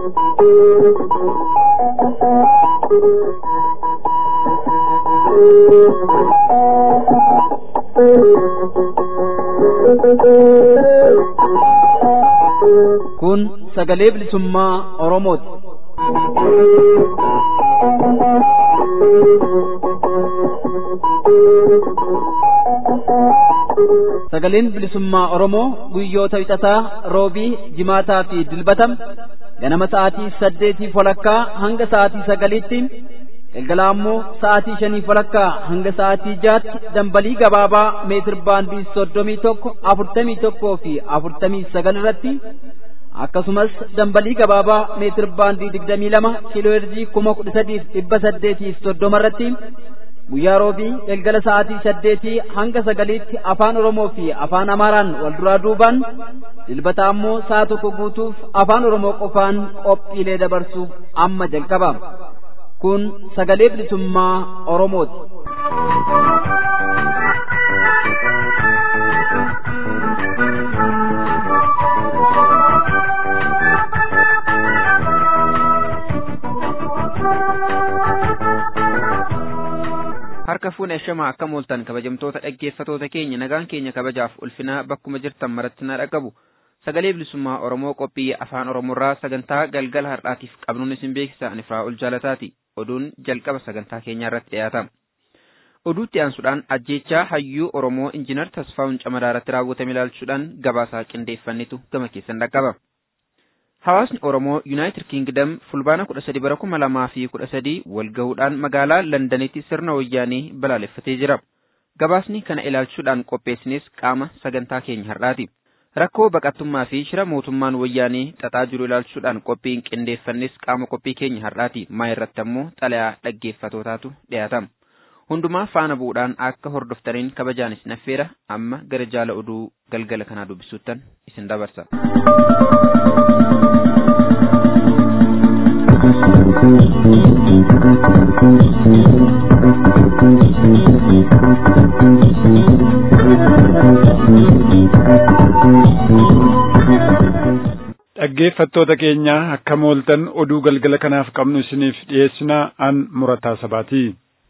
Kun sagalee bilisummaa Oromooti. Sagaleen bilisummaa Oromoo guyyoota wixataa roobii jimaataa fi dilbatam ganama sa'aatii saddeetii walakkaa hanga sa'aatii sagaliitti galgala ammoo sa'aatii shanii walakkaa hanga sa'aatii jaatti dambalii gabaabaa meetir baandii soddomii tokko afurtamii tokkoo fi afurtamii sagal irratti akkasumas dambalii gabaabaa meetir baandii digdamii lama kiiloo heerzii kuma kudha sadiif dhibba saddeetiif soddoma irratti guyyaa roobii galgala sa'aatii saddeetii hanga sagaliitti afaan oromoo fi afaan amaaraan wal duraa duubaan dilbata ammoo sa'a tokko guutuuf afaan oromoo qofaan qophiilee dabarsuuf amma jalqaba kun sagalee bilisummaa oromooti. harka fuune shamaa akka mooltan kabajamtoota dhaggeeffatoota keenya nagaan keenya kabajaaf ulfinaa bakkuma jirtan maratti na dhaqabu sagalee bilisummaa oromoo qophii afaan oromoorraa sagantaa galgala har'aatiif qabnuun isin beeksisa ani ol jaalataati oduun jalqaba sagantaa keenyaa irratti dhiyaata oduutti aansuudhaan ajjeechaa hayyuu oromoo injiinar tasfaa'uun camadaa irratti raawwatame ilaalchuudhaan gabaasaa qindeeffannitu gama keessan dhaqqaba. Hawaasni Oromoo Yuunaayitid Kiingdam fulbaana kudha sadi bara kuma lamaa fi kudha sadii walgahuudhaan magaalaa Londanitti sirna wayyaanee balaaleffatee jira. Gabaasni kana ilaalchuudhaan qopheessinis qaama sagantaa keenya har'aati. Rakkoo baqattummaa fi shira mootummaan wayyaanee xaxaa jiru ilaalchuudhaan qophiin qindeeffannis qaama qophii keenya har'aati. Maa irratti ammoo xalayaa dhaggeeffatootaatu dhiyaatama. Hundumaa faana bu'uudhaan akka hordoftaniin kabajaanis naffeera amma gara jaala oduu galgala kanaa dubbisuuttan isin dabarsa. Dhaggeeffattoota keenya akka mooltan oduu galgala kanaaf qabnu isiniif dhiyeessinaa an murataa sabaati.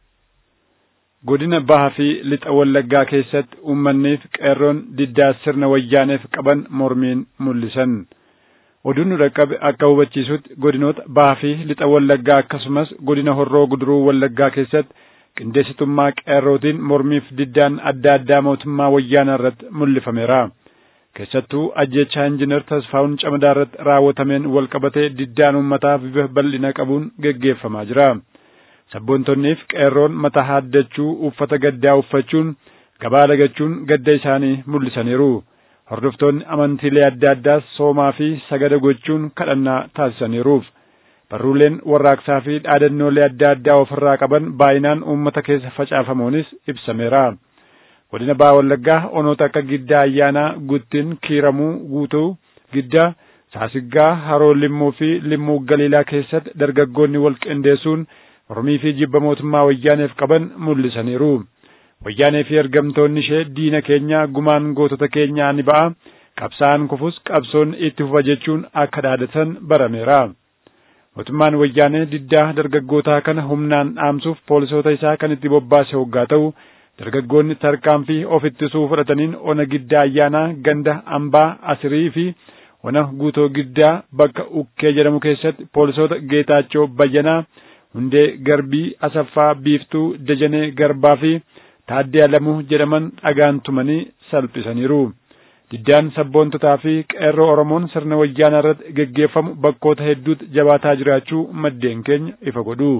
Godina Bahaa fi Lixa Wallaggaa keessatti uummanniif qeerroon diddaa sirna wayyaaneef qaban mormiin mul'isan. Oduun nu dhaqqabe akka hubachiisutti godinoota Bahaa fi Lixa Wallaggaa akkasumas godina Horroo Guduruu Wallaggaa keessatti qindeessitummaa qeerrootiin mormiif diddaan adda addaa mootummaa wayyaanaa irratti mul'ifameera. Keessattuu ajjechaa injiinar Tasfaa'uun Camadaa irratti raawwatameen wal qabatee diddaan uummataa bifa bal'ina qabuun geggeeffamaa jira. Sabboontonnii fi qeerroon mataa haaddachuu uffata gaddaa uffachuun gabaa lagachuun gadda isaanii mul'isaniiru. Hordoftoonni amantiilee adda addaas soomaa fi sagada gochuun kadhannaa taasisaniiruuf. Barruuleen warraaqsaa fi dhaadannoolee adda addaa ofirraa qaban baay'inaan uummata keessa facaafamuunis ibsameera. Godina Bahaa Wallaggaa onoota akka Giddaa Ayyaanaa, Guttin, Kiiramuu, Guutuu, Giddaa, Saasiggaa, Haroo Limmuu fi Limmuu Galiilaa keessatti dargaggoonni wal qindeessuun mormii fi jibba mootummaa wayyaaneef qaban mul'isaniiru. Wayyaanee fi ergamtoonni ishee diina keenya gumaan gootota keenyaa ni ba'a. Qabsaa'aan kufus qabsoon itti fufa jechuun akka dhaadatan barameera. Mootummaan wayyaanee diddaa dargaggootaa kana humnaan dhaamsuuf poolisoota isaa kan itti bobbaase hoggaa ta'u dargaggoonni tarkaanfii of ittisuu fudhataniin ona giddaa ayyaanaa ganda ambaa asirii fi ona guutoo giddaa bakka ukkee jedhamu keessatti poolisoota geetaachoo bayyanaa hundee garbii asaffaa biiftuu dajanee garbaa fi taaddee alamuu jedhaman dhagaan tumanii salphisaniiru. Diddaan sabboontotaa fi qeerroo Oromoon sirna wayyaanaa irratti geggeeffamu bakkoota hedduutti jabaataa jiraachuu maddeen keenya ifa godhu.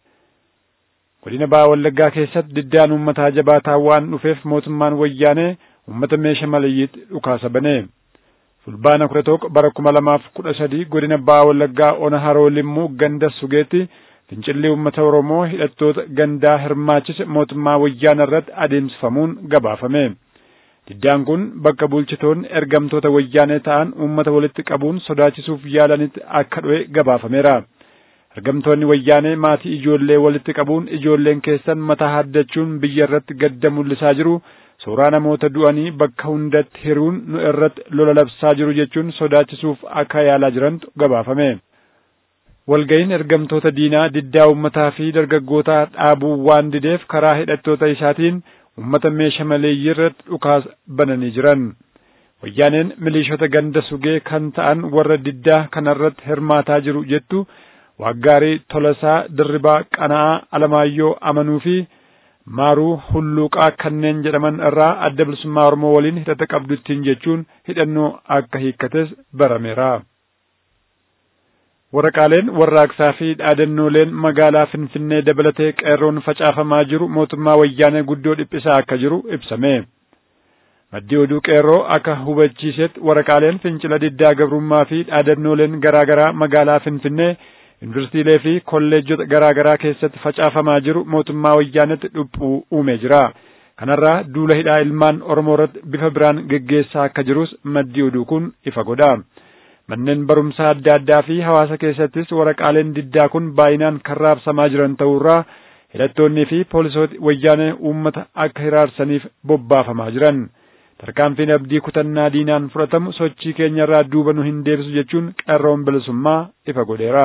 Godina Bahaa Wallaggaa keessatti diddaan uummataa jabaataa waan dhufeef mootummaan wayyaanee uummata meeshaa malayyiitti dhukaasa bane. Fulbaana kudha tokko bara kuma lamaaf kudha sadii godina Bahaa Wallaggaa ona haroo limmuu ganda sugeetti fincilli uummata Oromoo hidhattoota gandaa hirmaachise mootummaa wayyaana irratti adeemsifamuun gabaafame. Diddaan kun bakka bulchitoonni ergamtoota wayyaanee ta'an uummata walitti qabuun sodaachisuuf yaalanitti akka dhu'e gabaafameera. Ergamtoonni wayyaanee maatii ijoollee walitti qabuun ijoolleen keessan mataa haddachuun biyya irratti gadda mul'isaa jiru. Suuraa namoota du'anii bakka hundatti hiruun nu irratti lola labsaa jiru jechuun sodaachisuuf akka yaalaa jirantu gabaafame. walga'iin ergamtoota diinaa diddaa uummataa fi dargaggootaa dhaabuu waan dideef karaa hidhattoota isaatiin uummata meeshaa maleeyyii irratti dhukaas bananii jiran. Wayyaaneen miliishota ganda sugee kan ta'an warra diddaa kanarratti hirmaataa jiru jettu Waaggaarii Tolasaa Dirribaa Qana'aa Alamaayyoo Amanuu fi Maaruu Hulluuqaa kanneen jedhaman irraa adda bilisummaa Oromoo waliin hidhata qabduttiin jechuun hidhannoo akka hiikkates barameera. Waraqaaleen warraaqsaa fi dhaadannooleen magaalaa Finfinnee dabalatee qeerroon facaafamaa jiru mootummaa wayyaanee guddoo dhiphisaa akka jiru ibsame. Maddi oduu qeerroo akka hubachiisetti waraqaaleen fincila diddaa gabrummaa fi dhaadannooleen garaa garaa magaalaa Finfinnee yuunivarsiitiilee fi kolleejjota garaa garaa keessatti facaafamaa jiru mootummaa wayyaanetti dhiphuu uumee jira. Kanarraa duula hidhaa ilmaan Oromoo irratti bifa biraan geggeessaa akka jirus maddi oduu kun ifa godha. Manneen barumsaa adda addaa fi hawaasa keessattis waraqaaleen diddaa kun baay'inaan kan raabsamaa jiran ta'uurraa hidhattoonnii fi poolisooti wayyaanee uummata akka hiraarsaniif bobbaafamaa jiran. Tarkaanfiin abdii kutannaa diinaan fudhatamu sochii keenyarraa duuba nu hin deebisu jechuun qeerroon bilisummaa ifa godheera.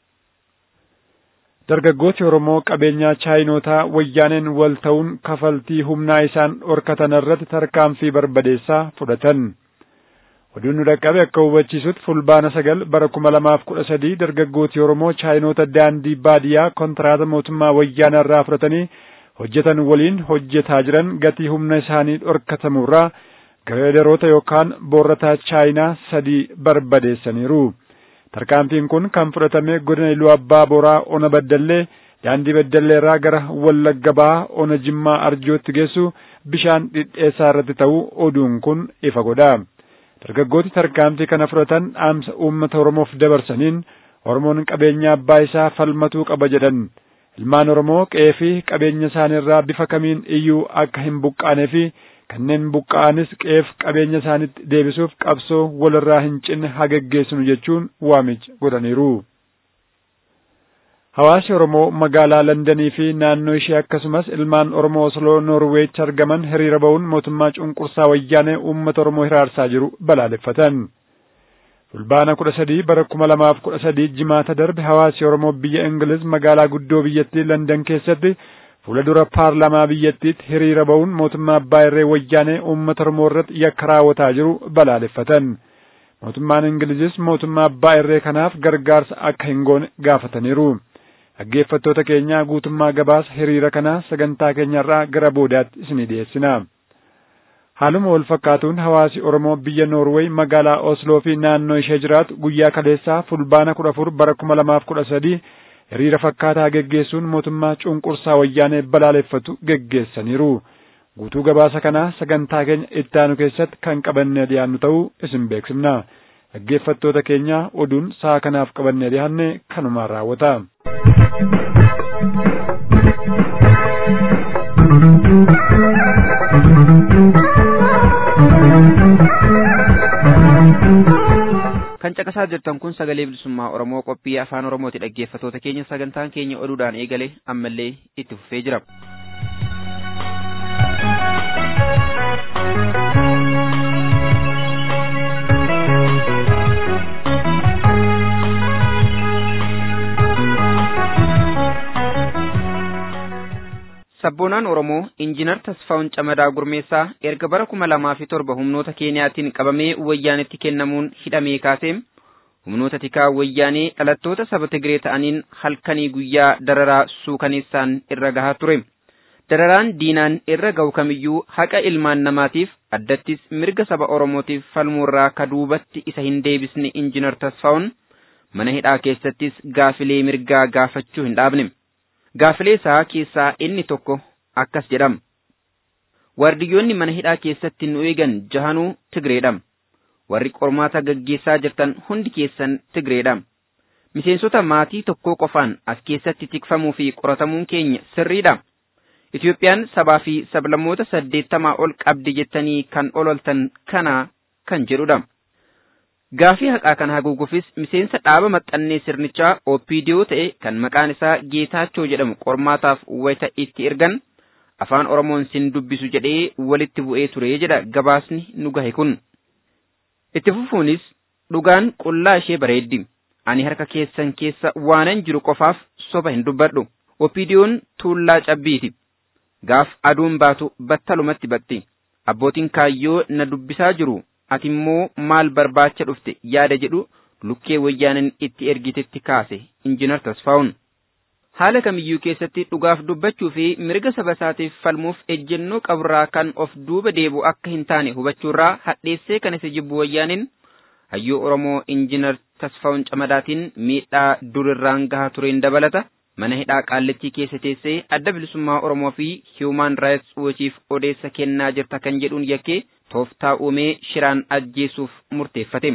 Dargaggooti Oromoo qabeenyaa chaayinotaa wayyaaneen wal ta'uun kafaltii humnaa isaan dhorkatan irratti tarkaanfii barbadeessaa fudhatan. Oduun nu dhaqqabe akka hubachiisutti fulbaana sagal bara kuma lamaaf kudha sadii dargaggooti Oromoo chaayinoota daandii baadiyyaa kontiraata mootummaa wayyaanaa irraa fudhatanii hojjetan waliin hojjetaa jiran gatii humna isaanii dhorkatamurraa gareedaroota yookaan boorrataa chaayinaa sadii barbadeessaniiru. Tarkaanfiin kun kan fudhatame godina Iluu Abbaa Boraa Ona Baddallee daandii Baddallee irraa gara Wallagga Bahaa Ona Jimmaa Arjootti geessu bishaan dhidheessaa irratti ta'uu oduun kun ifa godha. Dargaggooti tarkaanfii kana fudhatan dhaamsa uummata Oromoof dabarsaniin Oromoon qabeenya abbaa isaa falmatuu qaba jedhan. Ilmaan Oromoo qe'ee fi qabeenya isaaniirraa bifa kamiin iyyuu akka hin buqqaanee fi kanneen buqqa'anis qe'eef qabeenya isaanitti deebisuuf qabsoo walirraa hin cinne haa geggeessinu jechuun waamicha godhaniiru. Hawaasi Oromoo magaalaa Londanii fi naannoo ishee akkasumas ilmaan Oromoo Osloo Noorweechi argaman hiriira ba'uun mootummaa cunqursaa wayyaanee uummata Oromoo hiraarsaa jiru balaaleffatan. Fulbaana kudha sadii bara kuma lamaaf kudha sadii jimaata darbe hawaasi Oromoo biyya Ingiliz magaalaa guddoo biyyattii London keessatti fuula dura paarlaamaa biyyattiitti hiriira ba'uun mootummaa abbaa irree wayyaanee uummata Oromoo irratti yakka raawwataa jiru balaaleffatan. Mootummaan Ingilizis mootummaa abbaa irree kanaaf gargaarsa akka hin goone gaafataniiru. Dhaggeeffattoota keenya guutummaa gabaasa hiriira kanaa sagantaa keenyarraa gara boodaatti isinii dhiyeessina. Haaluma wal fakkaatuun hawaasi Oromoo biyya Noorweey magaalaa Osloo fi naannoo ishee jiraatu guyyaa kaleessaa fulbaana kudha afur bara kuma lamaaf kudha sadii hiriira fakkaataa geggeessuun mootummaa cunqursaa wayyaanee balaaleffatu geggeessaniiru. Guutuu gabaasa kanaa sagantaa keenya ittaanu keessatti kan qabannee dhiyaannu ta'uu isin beeksifna. Dhaggeeffattoota keenya oduun sa'a kanaaf qabannee dhiyaanne kanumaan raawwata. kan caqasaa jirtan kun sagalee bilisummaa oromoo qophii afaan oromooti dhaggeeffatoota keenya sagantaan keenya oduudhaan eegale ammallee itti fufee jira. sabboonaan oromoo injiinar tasfaa'un camadaa gurmeessaa erga bara kuma lamaa fi torba humnoota keeniyaatiin qabamee wayyaanitti kennamuun hidhamee kaasee humnoota tikaa wayyaanee dhalattoota saba Tigree ta'aniin halkanii guyyaa dararaa suukaneessaan irra gahaa ture. Dararaan diinaan irra gahu kamiyyuu haqa ilmaan namaatiif addattis mirga saba Oromootiif falmuurraa kaduubatti isa hin deebisne injiinar Tasfaa'un mana hidhaa keessattis gaafilee mirgaa gaafachuu hin dhaabne. Gaafilee isaa keessaa inni tokko akkas jedhama. Waardiyyoonni mana hidhaa keessatti nu eegan jahanuu Tigreedha. Warri qormaata gaggeessaa jirtan hundi keessan Tigreedha. Miseensota maatii tokkoo qofaan as keessatti tikfamuu fi qoratamuun keenya sirriidha. Itoophiyaan sabaa fi sablammoota saddeettamaa ol qabdi jettanii kan ololtan kana kan jedhudha. Gaafii haqaa kana haguuguufis miseensa dhaaba maxxannee sirnichaa OPDO ta'e kan maqaan isaa Geetaachoo jedhamu qormaataaf wayita itti ergan afaan Oromoon sin dubbisu jedhee walitti bu'ee ture jedha gabaasni nu gahe kun. Itti fufuunis dhugaan qullaa ishee bareeddi. ani harka keessan keessa waanan jiru qofaaf soba hin dubbadhu opiidiyoon tuullaa cabbiiti gaaf aduun baatu battalumatti batti abbootiin kaayyoo na dubbisaa jiru ati immoo maal barbaacha dhufte yaada jedhu lukkee wayyaanin itti ergitetti kaase injinar tasfaa'un haala kamiyyuu keessatti dhugaaf dubbachuu fi mirga saba isaatiif falmuuf ejjennoo qaburraa kan of duuba deebu akka hin taane hubachuurraa hadheessee kan isa jibbu wayyaanin hayyuu oromoo injinar tasfaa'un camadaatiin miidhaa durirraan gahaa tureen dabalata mana hidhaa qaallittii keessa teessee adda bilisummaa oromoo fi hiiwumaan raayits wochiif odeessa kennaa jirta kan jedhuun yakkee tooftaa uumee shiraan ajjeesuuf murteeffate.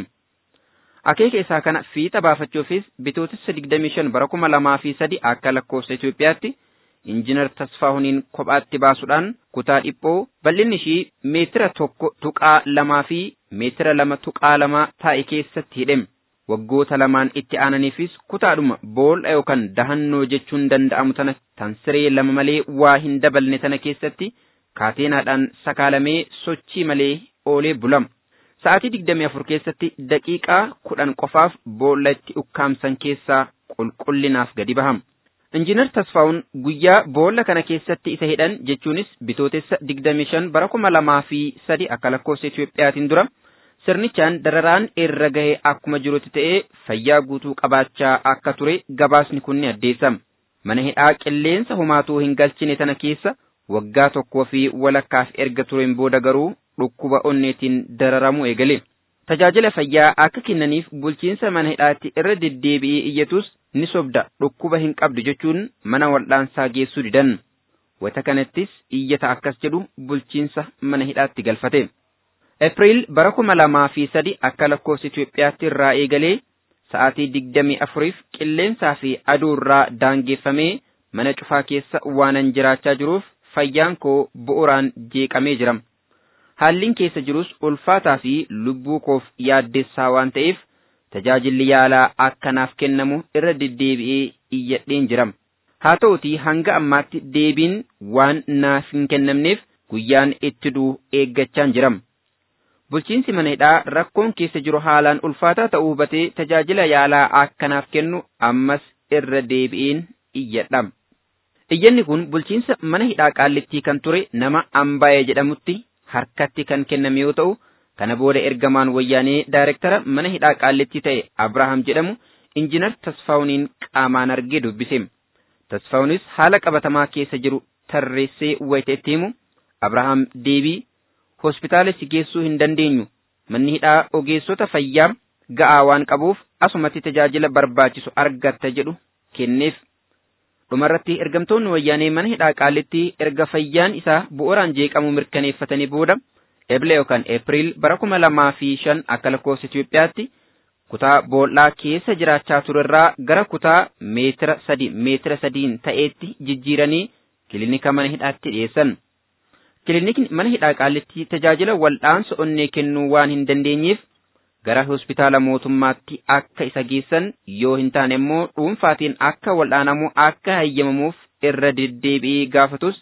akeeka isaa kana fiixa baafachuufis bitootessa 25 bara 2003 akka lakkoofsa Itoophiyaatti injinar Tasfaahuniin kophaatti baasuudhaan kutaa dhiphoo bal'inni ishii meetira tokko tuqaa lamaa fi meetira lama tuqaa lama taa'e keessatti hidhame. Waggoota lamaan itti aananiifis kutaadhuma boolla yookaan dahannoo jechuun danda'amu tana tan siree lama malee waa hin dabalne tana keessatti kaateenaadhaan sakaalamee sochii malee oolee bulama. Sa'aatii digdamii afur keessatti daqiiqaa kudhan qofaaf boolla itti ukkaamsan keessaa qulqullinaaf gadi bahama. Injiinar Tasfaa'un guyyaa boolla kana keessatti isa hidhan jechuunis bitootessa digdamii shan bara kuma lamaa fi sadi akka lakkoofsa Itoophiyaatiin dura sirnichaan dararaan irra gahee akkuma jirutti ta'ee fayyaa guutuu qabaachaa akka ture gabaasni kun ni addeessama. Mana hidhaa qilleensa homaatuu hin galchine tana keessa waggaa tokkoo fi walakkaaf erga tureen booda garuu dhukkuba onneetiin dararamuu eegale. Tajaajila fayyaa akka kennaniif bulchiinsa mana hidhaatti irra deddeebi'ee iyyatus ni sobda dhukkuba hin qabdu jechuun mana wal'aansaa geessuu didan. Wata kanattis iyyata akkas jedhu bulchiinsa mana hidhaatti galfate. Eepiriil bara kuma lamaa fi sadi akka lakkoofsa Itoophiyaatti irraa eegalee sa'aatii digdamii afuriif qilleensaa fi aduu irraa daangeffamee mana cufaa keessa waanan jiraachaa jiruuf fayyaan koo bu'uuraan jeeqamee jira. Haalliin keessa jirus ulfaataa fi lubbuu koof yaaddessaa waan ta'eef tajaajilli yaalaa akkanaaf kennamu irra deddeebi'ee iyyadheen jira. Haa ta'utii hanga ammaatti deebiin waan naaf hin kennamneef guyyaan itti du'u eeggachaan jira. Bulchiinsi mana hidhaa rakkoon keessa jiru haalaan ulfaataa ta'uu hubatee tajaajila yaalaa akkanaaf kennu ammas irra deebi'een iyyadha. Iyyanni kun bulchiinsa mana hidhaa qaallittii kan ture nama Ambaayee jedhamutti harkatti kan kenname yoo ta'u, kana booda ergamaan wayyaanee daayirektara mana hidhaa qaallittii ta'e Abrahaam jedhamu injinar Tasfaawuniin qaamaan argee dubbise. Tasfaawunis haala qabatamaa keessa jiru tarreessee wayita itti himu Abrahaam deebii hospitaala si geessuu hin dandeenyu manni hidhaa ogeessota fayyaa ga'aa waan qabuuf asumatti tajaajila barbaachisu argatta jedhu kenneef. Dhumarratti ergamtoonni wayyaanee mana hidhaa qaallittii erga fayyaan isaa bu'uuraan jeeqamu mirkaneeffatanii booda Eebile yookaan Eepiriil bara kuma lamaa fi shan akka lakkoofsa Itoophiyaatti kutaa boollaa keessa jiraachaa turerraa gara kutaa meetira sadi meetira sadiin ta'eetti jijjiiranii kilinika mana hidhaatti dhiyeessan. Kilinikni mana hidhaa qaallittii tajaajila wal'aansa onnee kennuu waan hin dandeenyeef gara hospitaala mootummaatti akka isa geessan yoo hin taane immoo dhuunfaatiin akka wal'aanamu akka hayyamamuuf irra deddeebi'ee gaafatus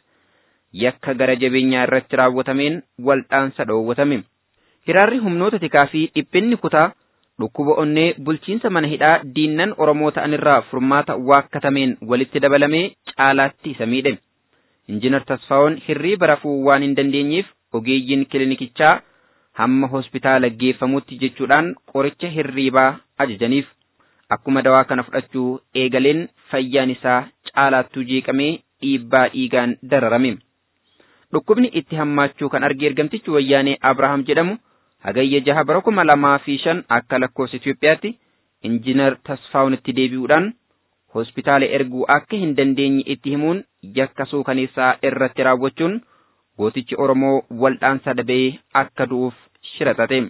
yakka gara jabeenyaa irratti raawwatameen wal'aansa dhoowwatame. Hiraarri humnoota tikaa fi dhiphinni kutaa dhukkuba onnee bulchiinsa mana hidhaa diinnan Oromoo ta'anirraa furmaata waakkatameen walitti dabalamee caalaatti isa miidhe. Injiinar Tasfaa'oon hirriiba rafuu waan hin dandeenyeef ogeeyyiin kilinikichaa hamma hospitaala geeffamutti jechuudhaan qoricha hirriibaa ajajaniif. Akkuma dawaa kana fudhachuu eegaleen fayyaan isaa caalaattuu jeeqamee dhiibbaa dhiigaan dararame. Dhukkubni itti hammaachuu kan arge ergamtichi wayyaanee Abrahaam jedhamu hagayya jaha bara kuma lamaa fi shan akka lakkoofsa Itoophiyaatti injiinar Tasfaa'oonitti deebi'uudhaan hospitaala erguu akka hin dandeenye itti himuun yakka suukaneessaa irratti raawwachuun gootichi Oromoo waldhaansa dhabee akka du'uuf shiraxate.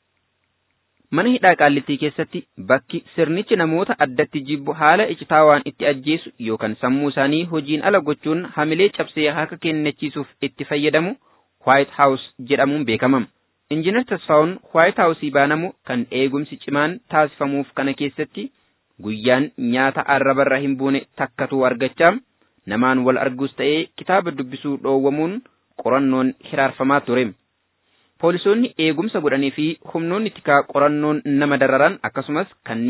Mana hidhaa qaallittii keessatti bakki sirnichi namoota addatti jibbu haala icitaawaan itti ajjeesu yookaan sammuu isaanii hojiin ala gochuun hamilee cabsee harka kennachiisuuf itti fayyadamu White House jedhamuun beekama. Injiinar Tasfaa'oon White House baanamu kan eegumsi cimaan taasifamuuf kana keessatti guyyaan nyaata arrabarra hin buune takkatuu argachaa namaan wal arguus ta'ee kitaaba dubbisuu dhoowwamuun qorannoon hiraarfamaa ture. Poolisoonni eegumsa godhanii fi humnoonni tikaa qorannoon nama dararan akkasumas kanneen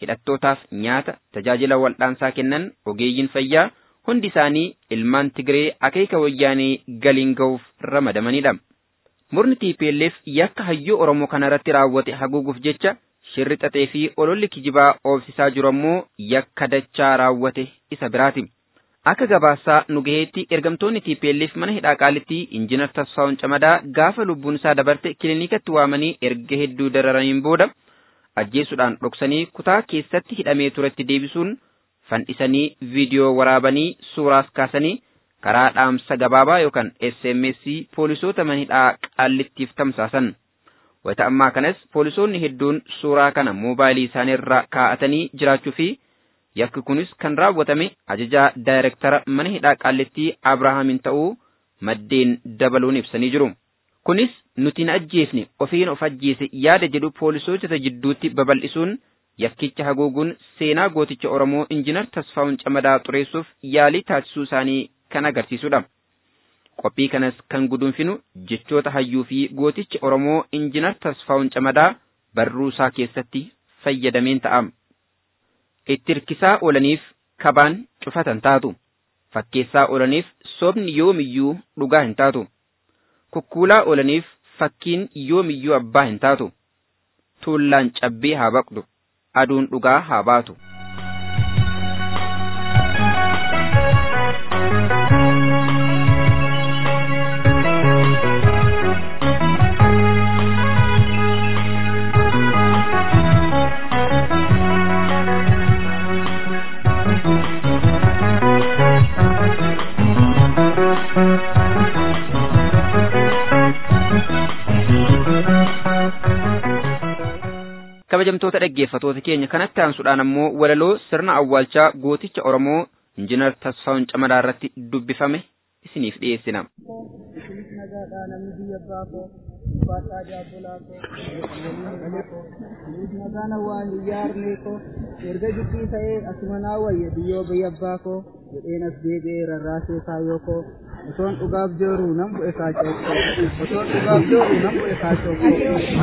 hidhattootaaf nyaata tajaajila wal'aansaa kennan ogeeyyiin fayyaa hundi isaanii ilmaan Tigree akeeka wayyaanee galiin ga'uuf ramadamanidha. Murni TPLF yakka hayyuu Oromoo kanarratti raawwate haguuguuf jecha shirri xaxee fi ololli kijibaa oofsisaa jiru ammoo yakka dachaa raawwate isa biraati. Akka gabaasaa nu gaheetti ergamtoonni TPLF mana hidhaa qaalitti injiinar Tasfaa'un Camadaa gaafa lubbuun isaa dabarte kiliinikatti waamanii erga hedduu dararaniin booda ajjeesuudhaan dhoksanii kutaa keessatti hidhamee turetti deebisuun fandhisanii viidiyoo waraabanii suuraas kaasanii karaa dhaamsa gabaabaa yookaan SMS poolisoota mana hidhaa qaallittiif tamsaasan. Wayita ammaa kanas poolisoonni hedduun suuraa kana moobaayilii isaanii irra kaa'atanii jiraachuu fi yakki kunis kan raawwatame ajajaa daayirektara mana hidhaa qaallittii Abrahaamin ta'uu maddeen dabaluun ibsanii jiru. Kunis nuti na ajjeefne ofiin of ajjeese yaada jedhu poolisoota jidduutti babal'isuun yakkicha haguuguun seenaa gooticha Oromoo injiinar Tasfaa'un Camadaa xureessuuf yaalii taasisuu isaanii kan agarsiisudha. Qophii kanas kan guduunfinu jechoota hayyuu fi gootichi Oromoo injiinar Tasfaa'un Camadaa barruu isaa keessatti fayyadameen ta'a. Itti hirkisaa oolaniif kabaan cufatan taatu. Fakkeessaa oolaniif sobni yoomiyyuu dhugaa hin taatu. Kukkuulaa oolaniif fakkiin yoomiyyuu abbaa hin taatu. Tuullaan cabbii haa baqdu. Aduun dhugaa haa baatu. kabajamtoota dhaggeeffatoota keenya kanatti aansuudhaan ammoo walaloo sirna awwaalchaa gooticha Oromoo injiinar Tasfaa'un Camadaa irratti dubbifame isiniif dhiyeessina. Nagaan waan iyyaarnee koo erga jibbii ta'ee asuma naa wayya biyyoo biyya abbaa koo jedheen as deebi'ee rarraasee kaayyoo koo osoon dhugaaf jooruu nan bu'e kaachoo koo osoon dhugaaf jooruu nan bu'e kaachoo koo.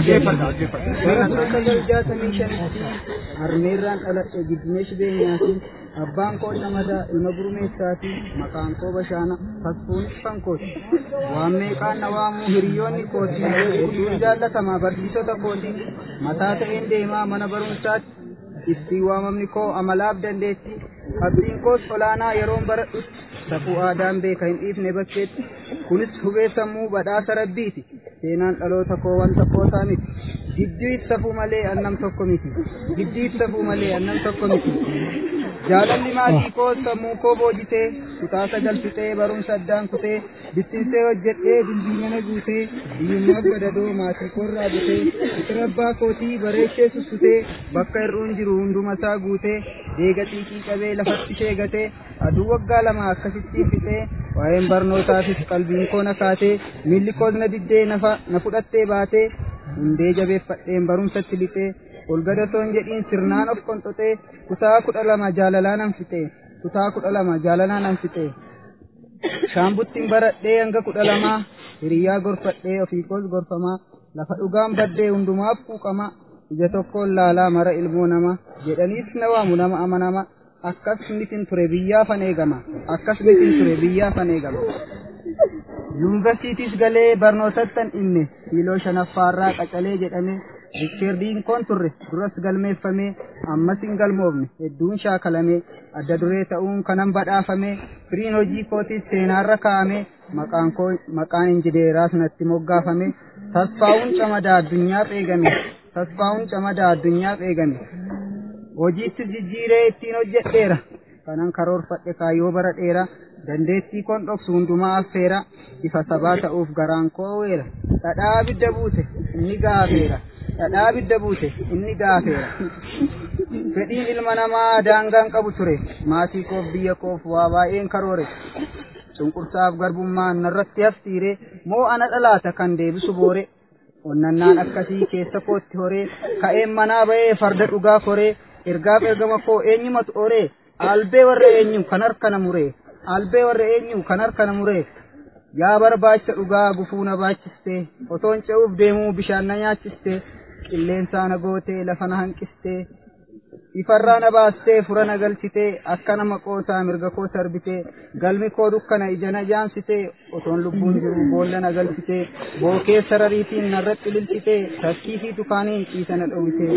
Bara kudha sagal jaatamii shanitti harmeerraan dhaladhe giddineesh beenyaati abbaan koo camadaa ilma gurmeessaati maqaan koo bashaana fasfuunis fankooti waan meeqaan na waamuu hiriyoonni kooti hedduun jaallatamaa barsiisota kooti mataa ta'een deemaa mana barumsaatti ittiin waamamni koo amalaaf dandeetti abdiin koos olaanaa yeroon baradhutti safuu aadaan beeka hin dhiifne bakkeetti kunis hubee sammuu badhaasa rabbiiti seenaan dhaloota koo wanta qoosaa miti giddiif safuu malee annam tokko miti giddiif safuu malee annam tokko miti jaalalli maatii koo sammuu koo boojitee kutaa sagal fixee barumsa addaan kutee bittinsee hojjedhee dilbiimana guutee hiyyummaaf gadadoo maatii koorraa butee fixira abbaa kootii bareechee sussutee bakka hir'uun jiru hunduma isaa guutee deega xiiqii qabee lafatti sheegatee aduu waggaa lama akkasittiin fixee waa'een barnootaafis qalbiin koo na kaatee miilli koos na diddee na fudhattee baatee hundee jabeeffadheen barumsatti lixee ol gadatoon jedhiin sirnaan of qonxoxee kutaa kudha lama jaalalaa nan fixee kutaa kudha lama jaalalaa nan fixee shaambuttiin baradhee hanga kudha lamaa hiriyyaa gorfadhee ofii koos gorfamaa lafa dhugaan baddee hundumaaf quuqama ija tokkoon laalaa mara ilmoo nama jedhaniis na waamu nama amanama akkas mitin ture biyyaafan eegama akkas mitin ture biyyaafan eegama yuunivarsiitiis galee barnootattan inne kiiloo shanaffaarraa qacalee jedhame riikkeerdiin koon turre duras galmeeffame ammas hin galmoofne hedduun shaakalame adda duree ta'uun kanan badhaafame firiin hojii kootiis seenaarra kaa'ame maqaan koo maqaan injineeraas natti moggaafame tasfaa'uun camadaa addunyaaf eegame tasfaa'uun camadaa addunyaaf eegame hojiittis jijjiiree ittiin hojjedheera kanan karoorfadhe kaayyoo bara dheera dandeettii koon dhoksu hundumaa affeera ifa sabaa ta'uuf garaan koo weera dhadhaa abidda buute inni gaafeera dhadhaa abidda buute inni gaafeera fedhiin ilma namaa daangaan qabu ture maatii koof biyya koof waa baay'een karoore cunqursaaf garbummaan narratti hafsiire moo ana dhalaata kan deebisu boore onnannaan akkasii keessa kootti horee ka'een manaa ba'ee farda dhugaa koree ergaaf ergama koo eenyumatu horee albee warra eenyu kan harkana muree albee warra eenyu kan harkana muree yaa barbaacha dhugaa gufuu na baachistee otoon ce'uuf deemuu bishaan na nyaachistee qilleensaa na gootee lafa na hanqistee ifarraa na baastee fura na galchitee akka nama qoosaa mirga koo sarbitee galmi koo dukkana ija na jaamsitee otoon lubbuun jiru boolla na galchitee bookee sarariitiin narratti lilchitee takkii fi tukaaniin ciisa na dhowwitee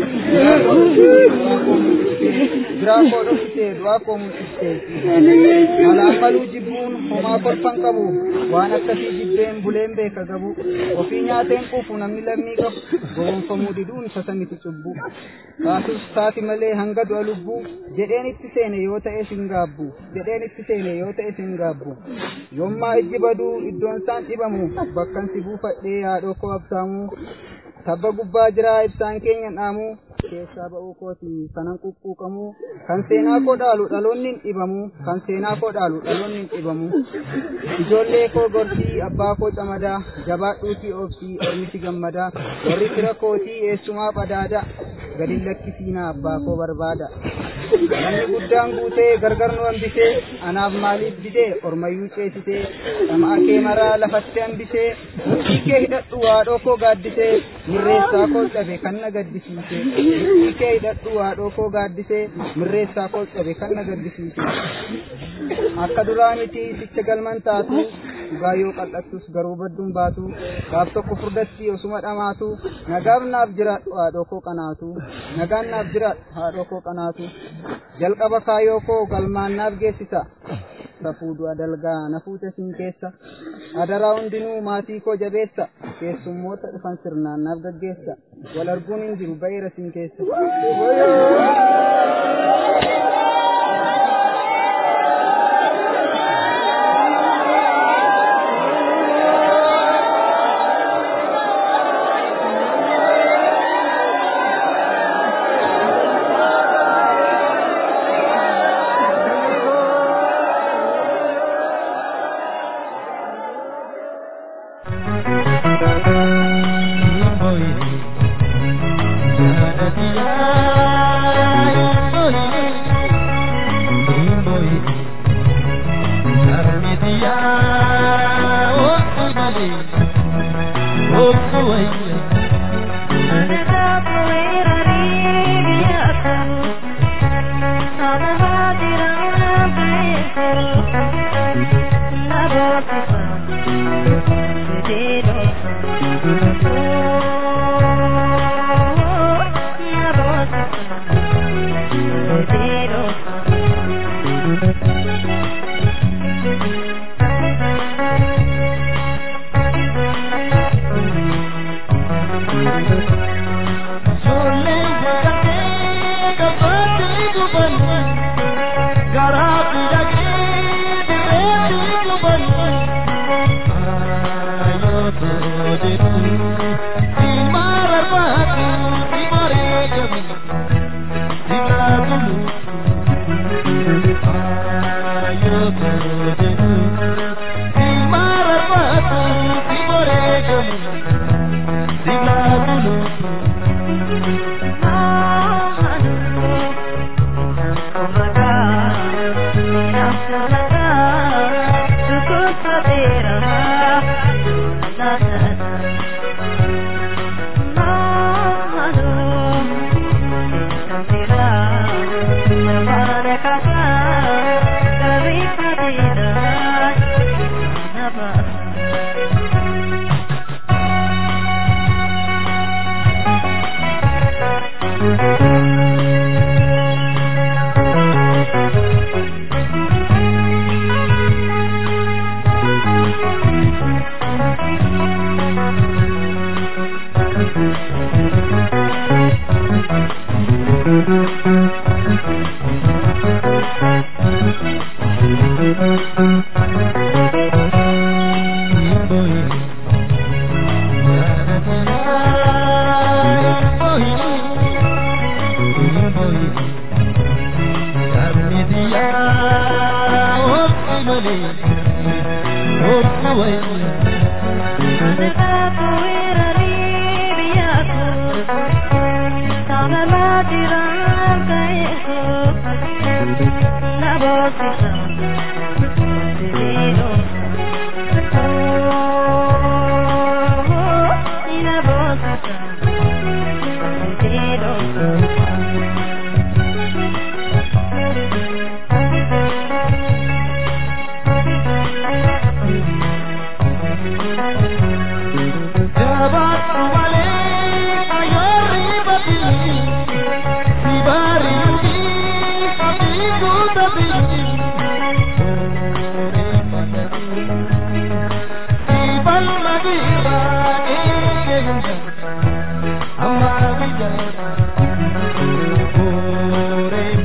biraa koo dhoksitee du'aa koo mul'istee malaan maluu jibbuun homaa kolfan qabu waan akkasii jibbeen buleen beeka gabu ofii nyaateen quufu namni lammii qabu gowwoomfamuu diduun tasa miti cubbuu kaasus taati malee hanga du'a lubbuu jedheen itti seene yoo ta'e sin gaabbu jedheen itti seene yoo ta'e sin gaabbu yommaa ijji baduu iddoon isaan dhibamu bakkan si buufadhee haadhoo koo absaamuu tabba gubbaa jiraa ibsaan keenya dhaamu keessaa ba'uu kooti kanan quqquuqamu kan seenaa koo dhaalu dhaloonni hin dhibamu kan seenaa koo dhaalu dhaloonni hin dhibamu ijoollee koo gorsii abbaa koo camadaa jabaadhuutii oobsii ormisi gammadaa warri fira kootii eessumaa badaada gadi lakkisiinaa abbaa koo barbaada namni guddaan guutee gargar nu hambisee anaaf maaliif didee ormayyuu ceesisee dhama'aa kee maraa lafatti hambisee murtii kee hidhadhu haadhoo koo gaaddisee mirreessaa koo cabe kan na gaddisiise murtii kee hidhadhu haadhoo koo gaaddisee mirreessaa koo cabe kan na gaddisiise akka duraa miti sicha galman taatu dhugaa yoo qal'attus garuu badduun baatu gaaf tokko furdatti osuma dhamaatu nagaaf naaf jiraadhu haadhoo koo qanaatu nagaan naaf jiraadhu haadhoo koo qanaatu jalqaba kaayoo koo galmaan naaf geessisa safuu du'a dalgaa na fuute siin keessa adaraa hundinuu maatii koo jabeessa keessummoota dhufan sirnaan naaf gaggeessa wal arguun hin jiru ba'eera siin keessa.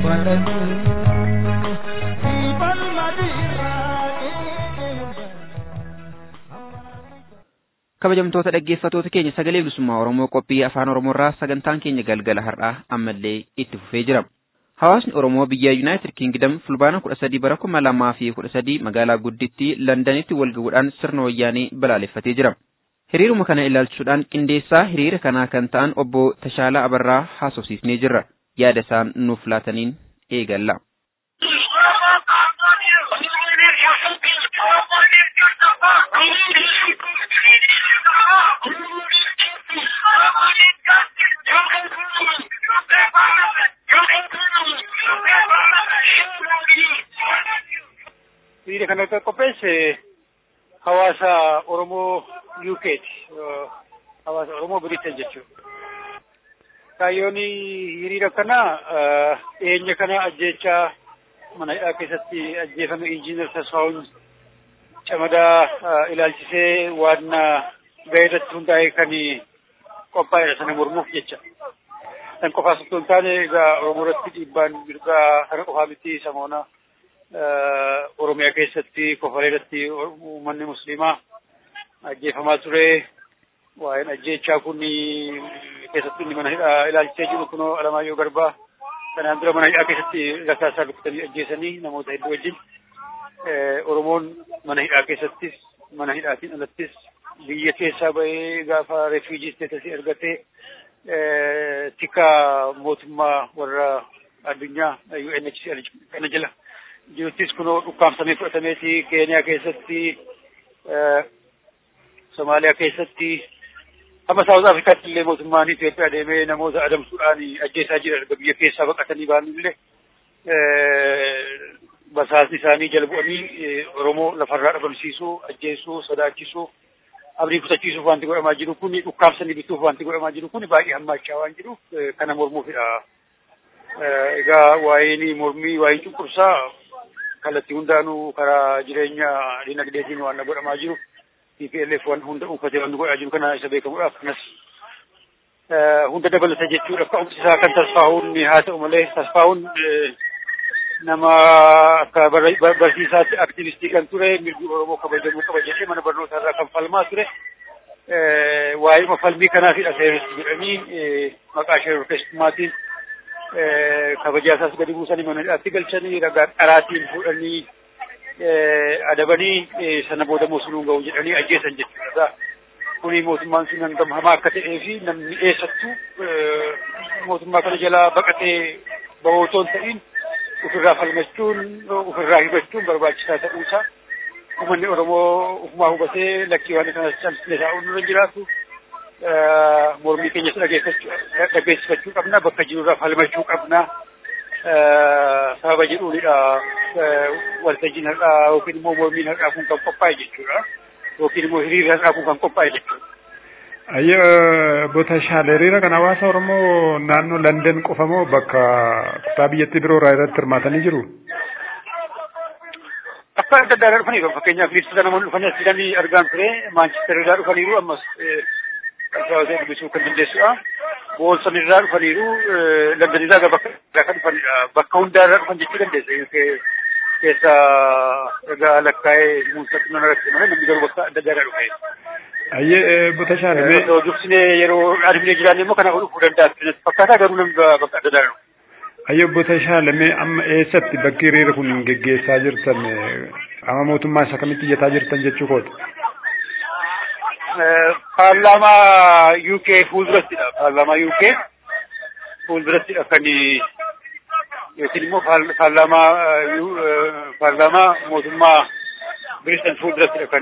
kabajamtoota dhaggeeffatoota keenya sagalee bilisummaa oromoo qophii afaan oromoorraa sagantaan keenya galgala har'aa ammallee itti fufee jira hawaasni oromoo biyya yuunaayitid kiingdam fulbaana kudha sadii bara kuma lamaa fi kudha sadii magaalaa guddittii londanitti walgahuudhaan sirna wayyaanee balaaleffatee jira hiriiruma kana ilaalchuudhaan qindeessaa hiriira kanaa kan ta'an obbo Tashaalaa Abarraa haasofsiisnee jirra yaada isaan nuuf laataniin eegalla. Hiriira kana kan qopheesse hawaasa Oromoo UK'ti. Hawaasa Oromoo Biriteen jechuudha. Kaayyoon hiriira kana dhiyeenya kana ajjeechaa mana hidhaa keessatti ajjeefame injiinar Tasfaa'uun camadaa ilaalchisee waan ga'ee irratti hundaa'e kan qophaa'edha sana mormuuf jecha. Kan qofaas osoo hin taane egaa Oromoo irratti dhiibbaan mirgaa kana qofaa miti samoona Oromiyaa keessatti kofalee irratti uummanni musliimaa ajjeefamaa ture. Waa'een ajjeechaa kun keessatti inni mana hidhaa ilaalchisee jiru kunoo Alamaayyoo Garbaa kanaan dura mana hidhaa keessatti rasaasaa rukutanii ajjeesanii namoota hedduu wajjin Oromoon mana hidhaa keessattis mana hidhaatiin alattis biyya keessaa bahee gaafa refuujii isteetasii argatee tika mootummaa warra addunyaa UNHCR kana jala jiruttis kunoo dhukkaamsamee fudhatameeti Keeniyaa keessatti Somaaliyaa keessatti amma Saawuz Afrikaatti illee mootummaan Itoophiyaa deemee namoota adamsuudhaan ajjeesaa jira erga biyya keessaa baqatanii ba'an illee basaasni isaanii jala bu'anii Oromoo lafarraa dhabamsiisuu, ajjeesuu, sodaachisuu, abdii kutachiisuuf wanti godhamaa jiru kun dhukkaamsanii bituuf wanti godhamaa jiru kun baay'ee hammaachaa waan jiruuf kana mormuufidha. Egaa waa'een mormii waa'ee cunqursaa kallattii hundaanuu karaa jireenya dinagdeetiin waan godhamaa jiru. TPLF waan hunda uffatee waan godhaa jiru kana isa beekamuudhaaf kanas hunda dabalata jechuudha. Ka'umsi isaa kan tasfaa'uun haa ta'u malee tasfaa'uun nama akka barsiisaatti aktivistii kan ture mirgi Oromoo kabajamuu qaba jedhee mana barnootaa irraa kan falmaa ture. Waa'ee falmii kanaafidha seeristi jedhanii maqaa shororkeessummaatiin kabajaa isaas gadi buusanii mana hidhaatti galchanii ragaa dharaatiin fuudhanii adabanii sana booda mosunuun ga'u jedhanii ajjeesan jechuudha. Kuni mootummaan sun hangam hamaa akka ta'ee fi namni eessattuu mootummaa kana jalaa baqatee bahootoon ta'in ofirraa falmachuun ofirraa hibachuun barbaachisaa ta'uusaa uummanni Oromoo ufumaa hubatee lakkii waan kanas cabsine taa'uun nurra jiraatu mormii keenyas dhageessifachuu qabna bakka jirurraa falmachuu qabna sababa jedhuunidha waltajjiin har'aa yookiin immoo mormiin har'aa kun kan qophaa'e jechuudha yookiin immoo hiriirri har'aa kun kan qophaa'e jechuudha. Ayyo bota shaale hiriira kan hawaasa Oromoo naannoo London qofa moo bakka kutaa biyyattii biroo irraa irratti hirmaatanii jiru? Akka adda addaa irraa dhufaniiru fakkeenyaaf liistota namoonni dhufanii as fidanii argaan ture Maanchister irraa dhufaniiru ammas Alfaawusee dubbisuu kan dandeessudha. Boolson irraa dhufaniiru London irraa gara bakka irraa kan dhufanidha. Bakka hundaa irraa dhufan jechuu dandeessa. Keessa egaa lakkaa'ee muunsatti nama rakkate malee namni garuu bakka adda addaa irraa dhufe. Ayyee bota shaale mee Osoo dursine yeroo dhaadhimnee jiraanne immoo kana dhufuu danda'a. Fakkaataa garuu namni bakka adda addaa irraa dhufe. Ayyee bota shaale mee amma eessatti bakki hiriira kun geggeessaa jirtan amma mootummaa isa kamitti iyyataa jirtan jechuu kooti? paarlaamaa UK fuuldurattidha. Paarlaamaa UK fuuldurattidha kan yookiin immoo paarlaamaa paarlaamaa mootummaa Biritan fuuldurattidha kan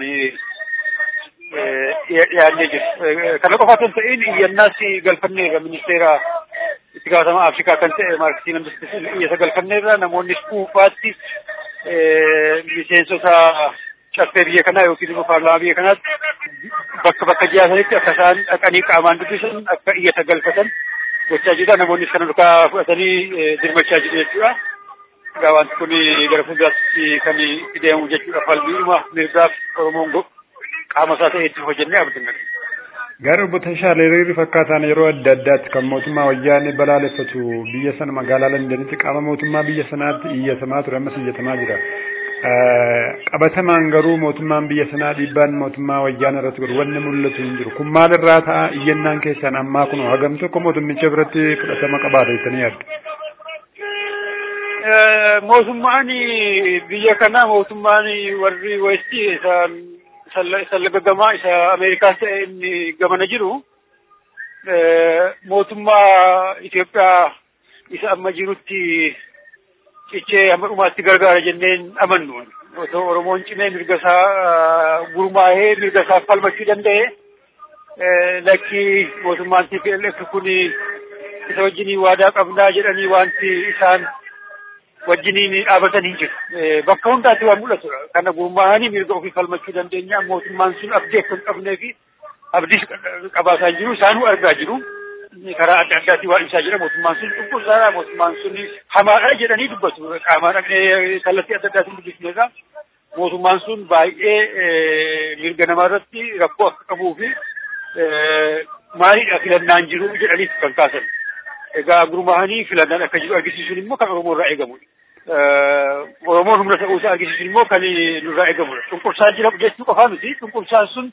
dhiyaannee jiru. Kana qofa osoo hin ta'in iyyannaas galfanneerra ministeera itti gaafatamaa Afrikaa kan ta'e Maarkisiin Ambistis iyyata galfanneerra namoonni dhuunfaatti miseensota caffee biyya kanaa yookiin immoo paarlaamaa biyya kanaatti bakka bakka jiyaasanitti akka isaan dhaqanii qaamaan dubbisan akka iyyata galfatan gochaa jirra namoonnis kana dukaa fudhatanii dirmachaa jiru jechuudha. Egaa wanti kun gara fuulduraatti kan itti deemu jechuudha falmiidhuma mirgaaf Oromoon qaama isaa ta'e itti hojjennee abdanna. Gara obbo Tashaale hiriirri fakkaataan yeroo adda addaatti kan mootummaa wayyaanee balaaleffatu biyya sana magaalaa Londanitti qaama mootummaa biyya sanaatti iyyatamaa ture ammas iyyatamaa jira. Qabatamaan garuu mootummaan biyya sanaa dhiibbaan mootummaa wayyaanee irratti godhu wanni mul'atu hin jiru. Kun maalirraa ta'a iyyannaan keessaan ammaa kun hagam tokko mootummicha biratti fudhatama qabaata jettanii yaaddu. Mootummaan biyya kanaa mootummaan warri westii isaan isa lagaggamaa isa Ameerikaas ta'e inni gamana jiru mootummaa Itoophiyaa isa amma jirutti cichee hamma dhumaatti gargaara jenneen amannu. Otoo Oromoon cimee mirga isaa gurmaahee mirga isaa falmachuu danda'e lakki mootummaan TPLF kun isa wajjinii waadaa qabnaa jedhanii wanti isaan wajjiniin dhaabatan hin jiru. Bakka hundaatti waan mul'atudha. Kana gurmaa'anii mirga ofii falmachuu dandeenya. Mootummaan sun abdii akka hin qabnee fi abdiis qabaataa jiru. Isaanuu argaa jiru. Karaa adda addaatiin waan ibsaa jira. Mootummaan sun dhukkubsaadha. Mootummaan sun hamaadha jedhanii dubbatu. Qaamaan dhaqnee kallattii adda addaatiin dubbisneerra. Mootummaan sun baay'ee mirga namaa irratti rakkoo akka qabuu fi maaliidha filannaan jiru jedhaniif kan kaasan. Egaa gurmaa'anii filannaan akka jiru argisiisuun immoo kan Oromoo irraa eegamudha. Oromoon humna ta'uu isaa argisiisuun immoo kan nurraa eegamudha. Cunqursaan jira jechuu qofaa miti. Cunqursaan sun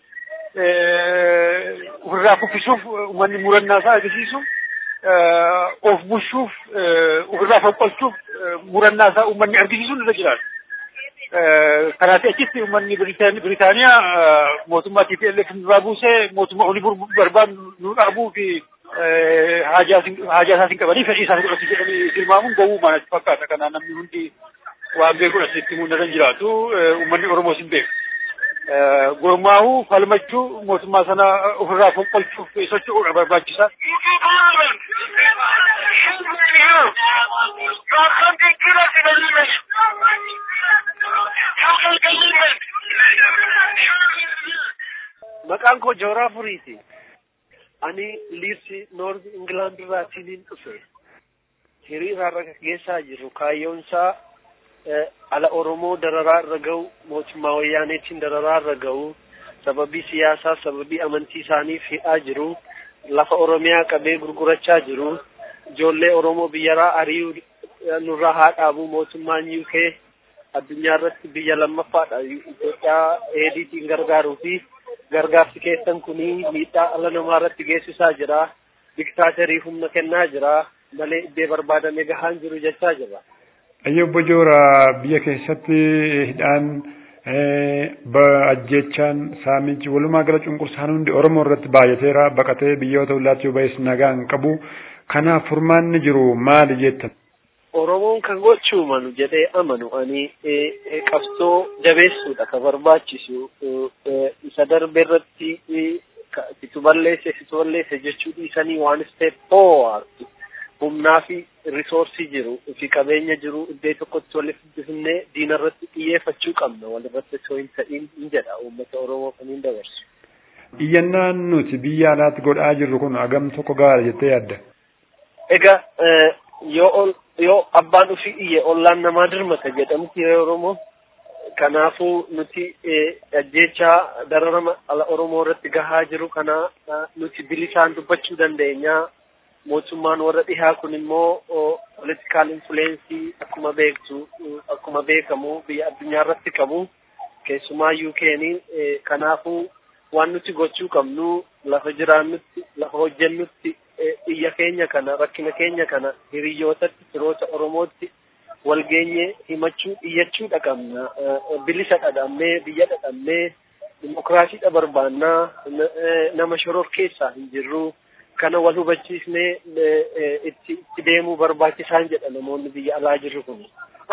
ofirraa kuffisuuf uummanni murannaa isaa argisiisu of bushuuf ofirraa fonqolchuuf murannaa isaa uummanni argisiisuun irra jiraata. Kanaaf achitti uummanni Biritaaniyaa mootummaa TPLF nurraa buusee mootummaa olii barbaadu nu dhaabuu fi haajaa isaatiin qabanii fedhii isaanii godhatu jedhanii tilmaamuun gowwuu maanatti fakkaata. Kanaan namni hundi waan beeku asitti mul'atan jiraatu uummanni Oromoos hin beeku. Gurmaa'uu falmachuu mootummaa sana ofirraa fonqolchuuf socho'uudha barbaachisaa. Maqaan koo Jooraa Furiiti. Ani liirsi Noorth Ingilaand irraatiin hin dhufe. Hiriira irra geessaa jiru. Kaayyoon isaa ala Oromoo dararaa irra gahu, mootummaa wayyaaneetiin dararaa irra gahu, sababii siyaasaa, sababii amantii isaaniif hidhaa jiru, lafa Oromiyaa qabee gurgurachaa jiru, ijoollee Oromoo biyyarraa ari'uu nurraa haa dhaabu mootummaan UK addunyaa irratti biyya lammaffaadha. Itoophiyaa eediitiin gargaaruu fi gargaarsi keessan kuni miidhaa ala namaa irratti geessisaa jira. Diktaaterii humna kennaa jira. Malee iddee barbaadame gahaan jiru jechaa jira. Ayyo obbo Joora biyya keessatti hidhaan ajjechaan saamichi walumaa gala cunqursaan hundi Oromoo irratti baay'ateera baqatee biyyoota hundaatti yoo ba'es nagaa hin qabu. Kanaaf furmaanni jiru maali jettan? Oromoon kan gochuu manu jedhee amanu ani qabsoo jabeessuudha ka barbaachisu isa darbe irratti situ balleesse situ balleesse jechuu dhiisanii waan step forward humnaa fi risoorsii jiru fi qabeenya jiru iddoo tokkotti walitti fidnee diina irratti xiyyeeffachuu qabna walirratti osoo hin ta'in hin jedha uummata Oromoo kan hin dabarsu. Iyyannaan nuti biyya alaatti godhaa jirru kun hagam tokko gaara jettee yaadda? Egaa yoo yoo abbaan ofii iyye ollaan namaa dirmata jedhamti yeroo Oromoo. Kanaafuu nuti ajjechaa dararama ala Oromoo irratti gahaa jiru kana nuti bilisaan dubbachuu dandeenya. Mootummaan warra dhihaa kun immoo politikaal influensii akkuma beektu akkuma beekamu biyya addunyaa irratti qabu. Keessumaa UK'n kanaafuu waan nuti gochuu qabnu lafa jiraannutti lafa hojjennutti iyya keenya kana rakkina keenya kana hiriyyootatti firoota Oromootti walgeenye himachuu iyyachuu dhaqabna bilisa dhadhamnee biyya dhadhamnee dimokiraasiidha barbaannaa nama shoror keessaa hin jirru kana wal hubachiisnee itti itti deemuu barbaachisaan jedha namoonni biyya alaa jirru kun.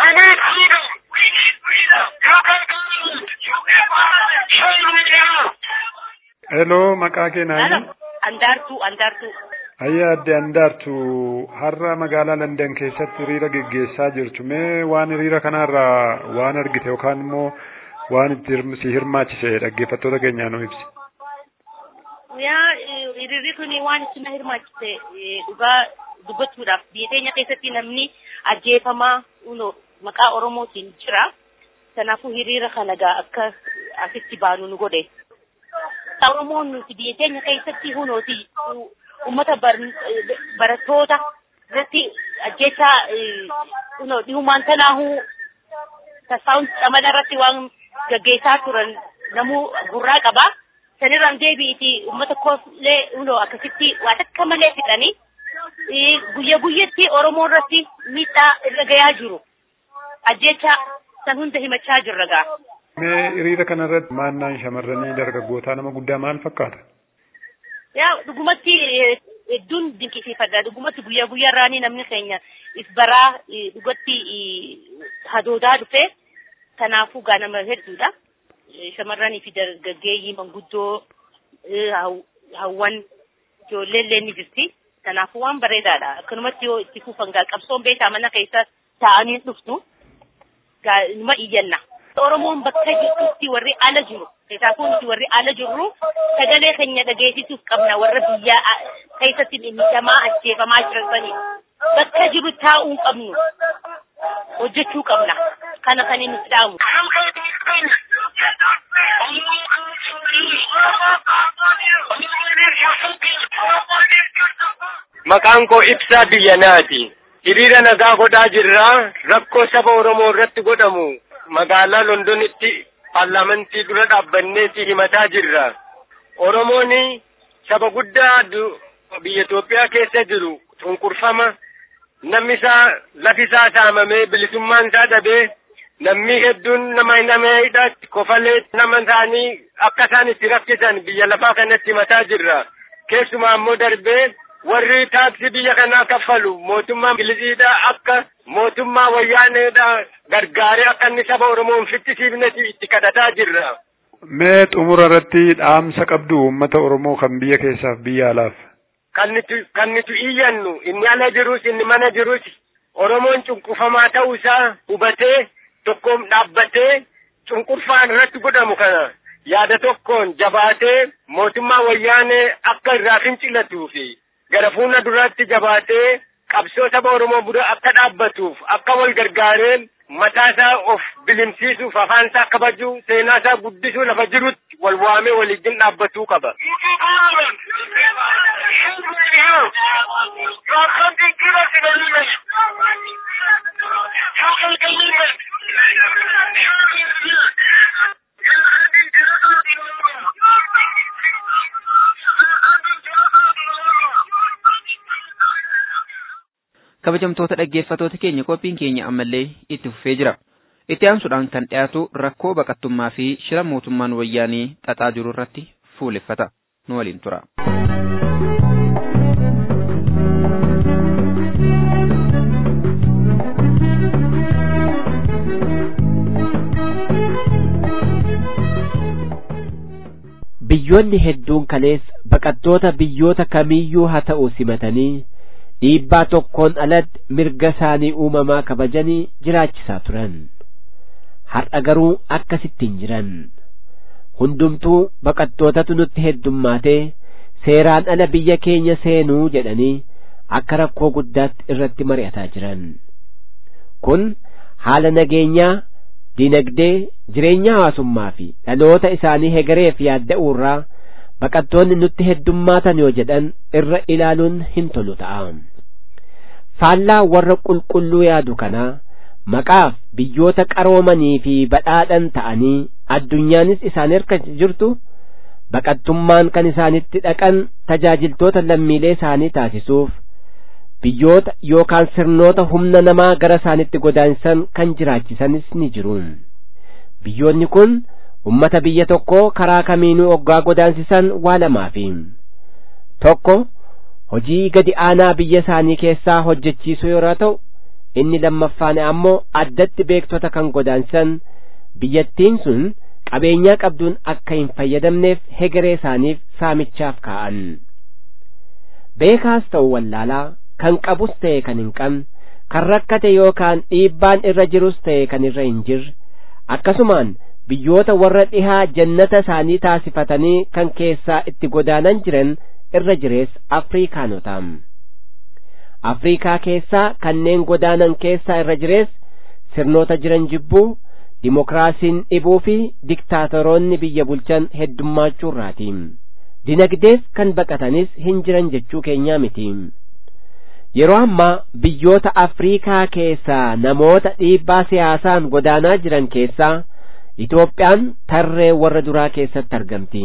Hello, maqaa kee naani? Andaartuu, andaartuu. Ayyaa adde andaartu har'a magaalaa London keessatti hiriira geggeessaa jirtu mee waan hiriira kanarraa waan argite yookaan immoo waan itti si hirmaachise dhaggeeffattoota keenyaa nu ibsi. Yaa hiriirri kun waan itti na hirmaachise dhugaa dubbachuudhaaf biyya keenya keessatti namni ajjeefamaa maqaa Oromootiin jira. Kanaafuu hiriira kana gaa akka asitti baanu nu godhe. akka Oromoon nuti biyya keenya keessatti hunooti uummata barattoota irratti ajjeechaa kunoo dhihumaan tanaahuu tasfaa'uun camala irratti waan gaggeessaa turan namuu gurraa qaba. Sanirraan deebi'iti uummata kooflee hunoo akkasitti waan akka malee fixanii guyya guyyatti Oromoo irratti miidhaa irra gayaa jiru. Ajjeechaa san hunda himachaa jirra gaa. Mee hiriira kanarratti maannaan shamarranii dargaggootaa nama guddaa maal fakkaata? Yaa dhugumatti hedduun dinqisiifadha. Dhugumatti guyyaa guyyaarraanii namni keenya if baraa dhugatti hadoodaa dhufe. Kanaafuu gaa nama hedduudha. Shamarranii fi dargaggeeyyii manguddoo hawwan ijoollee illee ni jirti. Kanaafuu waan bareedaadha. Akkanumatti yoo itti fufan gaa qabsoon beekaa mana keessa taa'anii dhuftu. Gaa numa iyyanna. Oromoon bakka jirtutti warri ala jiru. Kanaafuu nuti warri ala jirru sagalee keenya dhageessisuuf qabna warra biyya keessatti miidhamaa ajjeefamaa jiranii. Bakka jiru taa'uu qabnu. Hojjechuu qabna. Kana kan inni dhaamu. Maqaan koo ibsaa biyya naati. Hiriira nagaa godhaa jirra. Rakkoo saba Oromoo irratti godhamu magaalaa Londonitti paarlaamantii dura dhaabbanneeti himataa jirra. Oromoon saba guddaa biyya Itoophiyaa keessa jiru cunqurfama namni isaa lafi isaa saamamee bilisummaan isaa dhabee namni hedduun nama nameedha kofalee nama isaanii akka isaan itti rakkisan biyya lafaa kanatti himataa jirra. Keessumaa immoo darbee warri taaksii biyya kanaa kaffalu mootummaa ingiliziidha akka mootummaa wayyaaneedha gargaaree akka inni saba Oromoo hin fittisiifnetti itti kadhataa jirra. Mee xumura irratti dhaamsa qabdu uummata Oromoo kan biyya keessaaf biyya alaaf. Kan nuti kan nuti iyyannu inni ala jirus inni mana jirus Oromoon cunqurfamaa ta'uu isaa hubatee tokkoon dhaabbatee cunqurfaan irratti godhamu kana yaada tokkoon jabaatee mootummaa wayyaanee akka irraa fincilatuu fi gara fuula duraatti jabaatee qabsoo saba Oromoo bira akka dhaabbatuuf akka wal gargaaree mataa isaa of bilimsiisuuf afaan isaa kabajuu seenaa isaa guddisuu lafa jirutti wal waamee waliin dhaabbatuu qaba. kabajamtoota dhaggeeffatoota keenya qophiin keenya ammallee itti fufee jira. Itti aansuudhaan kan dhiyaatu rakkoo baqattummaa fi shira mootummaan wayyaanii xaxaa jiru irratti fuuleffata. Nu waliin tura. Biyyoonni hedduun kalees baqattoota biyyoota kamiyyuu haa ta'u simatanii dhiibbaa tokkoon alatti mirga isaanii uumamaa kabajanii jiraachisaa turan har'a garuu akkasitti hin jiran hundumtuu baqattootatu nutti heddummaatee seeraan ala biyya keenya seenuu jedhanii akka rakkoo guddaatti irratti mari'ataa jiran kun haala nageenyaa dinagdee jireenya hawaasummaa fi dhaloota isaanii hegareef yaadda'uurraa baqattoonni nutti heddummaatan yoo jedhan irra ilaaluun hin tolu ta'a. faallaa warra qulqulluu yaadu kanaa maqaaf biyyoota qaroomanii fi badhaadhan ta'anii addunyaanis isaan harka jirtu baqattummaan kan isaanitti dhaqan tajaajiltoota lammiilee isaanii taasisuuf biyyoota yookaan sirnoota humna namaa gara isaanitti godaansan kan jiraachisanis ni jiru biyyoonni kun ummata biyya tokkoo karaa kamiinuu oggaa godaansisan waa lamaafi tokko hojii gadi aanaa biyya isaanii keessaa hojjechiisuu yeroo ta'u inni lammaffaan ammoo addatti beektota kan godaansan biyyattiin sun qabeenyaa qabduun akka hin fayyadamneef hegeree isaaniif saamichaaf kaa'an beekaas ta'u wallaalaa kan qabus ta'e kan hin qabne kan rakkate yookaan dhiibbaan irra jirus ta'e kan irra hin jirre akkasumaan biyyoota warra dhihaa jannata isaanii taasifatanii kan keessaa itti godaanan jiran irra jirees afriikaanotaam afriikaa keessaa kanneen godaanan keessaa irra jirees sirnoota jiran jibbuu dimokiraasiin dhibuu fi diktaatoroonni biyya bulchan heddummaachuu dinagdeef kan baqatanis hin jiran jechuu keenyaa miti yeroo ammaa biyyoota afriikaa keessaa namoota dhiibbaa siyaasaan godaanaa jiran keessaa Itoophiyaan tarree warra duraa keessatti argamti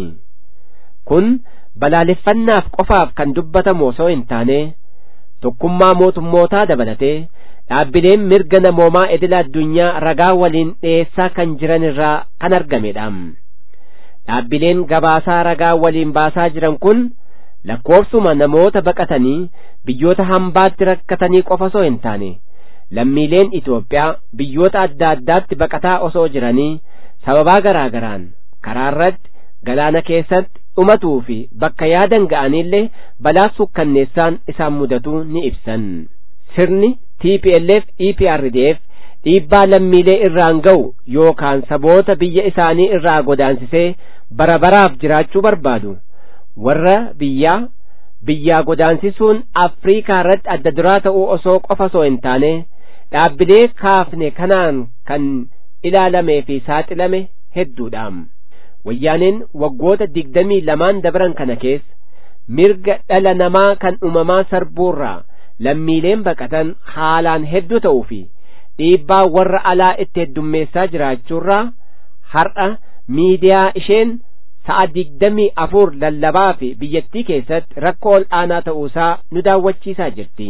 kun balaaleffannaaf qofaaf kan dubbatamu osoo hin taane tokkummaa mootummootaa dabalatee dhaabbileen mirga namoomaa idila addunyaa ragaa waliin dhiyeessaa kan jiran irraa kan argamedha dhaabbileen gabaasaa ragaa waliin baasaa jiran kun lakkoofsuma namoota baqatanii biyyoota hambaatti rakkatanii qofa osoo hin taane lammiileen Itoophiyaa biyyoota adda addaatti baqataa osoo jiranii sababaa garaa garaan karaa irratti galaana keessatti dhumatuu fi bakka yaadan ga'aniillee balaa sukkanneessaan isaan mudatu ni ibsan sirni TPLF EPRDF dhiibbaa lammiilee irraan ga'u yookaan saboota biyya isaanii irraa godaansisee bara baraaf jiraachuu barbaadu warra biyyaa biyyaa godaansisuun Afriikaa irratti adda duraa ta'uu osoo qofa osoo hin taane dhaabbilee kaafne kanaan kan ilaalamee fi saaxilame hedduudha. Wayyaaneen waggoota digdamii lamaan dabran kana keessa mirga dhala namaa kan uumamaa sarbuurraa lammiileen baqatan haalaan hedduu ta'uu fi dhiibbaa warra alaa itti heddummeessaa jiraachuurraa har'a miidiyaa isheen sa'a digdamii afur lallabaa fi biyyattii keessatti rakkoo ol aanaa ta'uusaa nu daawwachiisaa jirti.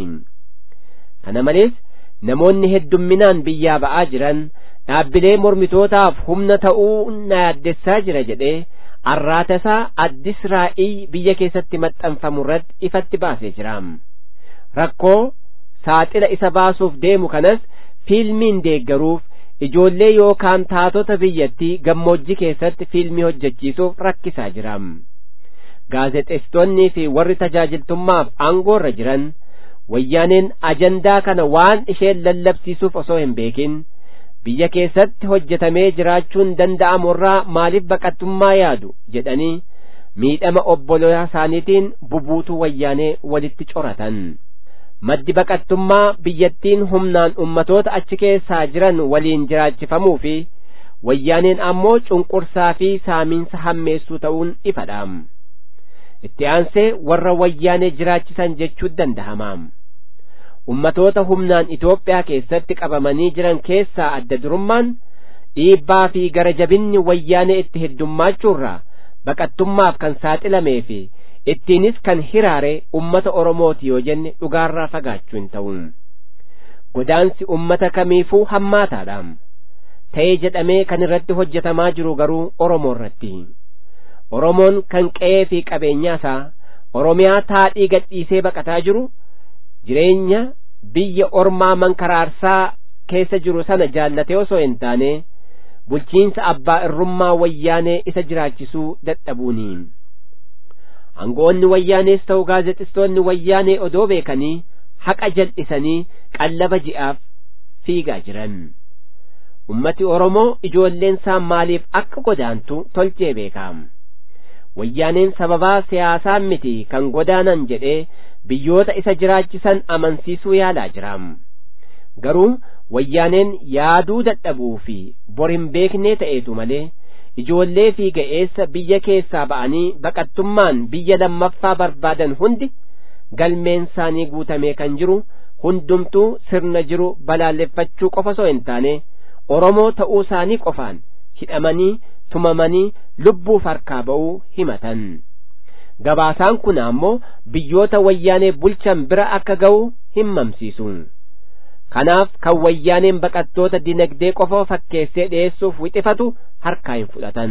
Kana malees namoonni heddumminaan biyyaa ba'aa jiran dhaabbilee mormitootaaf humna ta'uu na yaaddessaa jira jedhee arraata isaa addis raa'ii biyya keessatti maxxanfamu irratti ifatti baasee jira. Rakkoo saaxila isa baasuuf deemu kanas fiilmiin deeggaruuf ijoollee yookaan taatota biyyattii gammoojjii keessatti fiilmii hojjechiisuuf rakkisaa jira. Gaazexeessitoonnii fi warri tajaajiltummaaf aangoorra jiran wayyaaneen ajandaa kana waan isheen lallabsiisuuf osoo hin beekin biyya keessatti hojjetamee jiraachuun danda'amurraa maaliif baqattummaa yaadu jedhanii miidhama obbolaa isaaniitiin bubuutuu wayyaanee walitti coratan. maddi baqattummaa biyyattiin humnaan ummatoota achi keessaa jiran waliin jiraachifamuu fi wayyaaneen ammoo cunqursaa fi saamiinsa hammeessuu ta'uun ifadha itti aansee warra wayyaanee jiraachisan jechuu danda'ama ummatoota humnaan Itoophiyaa keessatti qabamanii jiran keessaa adda durummaan dhiibbaa fi gara jabinni wayyaanee itti heddummaachurraa baqattummaaf kan saaxilamee fi ittiinis kan hiraare ummata Oromooti yoo jenne dhugaarraa fagaachuu hin ta'u. Godaansi ummata kamiifuu hammaataadha. Ta'ee jedhamee kan irratti hojjetamaa jiru garuu Oromoo irratti. Oromoon kan qe'ee fi qabeenyaa isaa Oromiyaa taadhii gadhiisee baqataa jiru jireenya biyya ormaa mankaraarsaa keessa jiru sana jaallatee osoo hin taane bulchiinsa abbaa irrummaa wayyaanee isa jiraachisuu dadhabuuni. Aangoonni wayyaanees ta'u gaazexeessitoonni wayyaanee odoo beekanii haqa jal'isanii qallaba ji'aaf fiigaa jiran. Ummati Oromoo ijoolleen isaa maaliif akka godaantu tolchee beekam. Wayyaaneen sababaa siyaasaan miti kan godaanan jedhee biyyoota isa jiraachisan amansiisuu yaalaa jira. Garuu wayyaaneen yaaduu dadhabuu fi bor hin beeknee ta'eetu malee ijoollee fi ga'eessa biyya keessaa ba'anii baqattummaan biyya lammaffaa barbaadan hundi galmeen isaanii guutamee kan jiru hundumtuu sirna jiru balaaleffachuu qofa osoo hin taane Oromoo ta'uu isaanii qofaan hidhamanii tumamanii lubbuuf harkaa ba'uu himatan. Gabaasaan kun ammoo biyyoota wayyaanee bulchan bira akka ga'u himmamsiisu. Kanaaf kan wayyaaneen baqattoota dinagdee qofa fakkeessee dhiyeessuuf wixifatu harkaa hin fudhatan.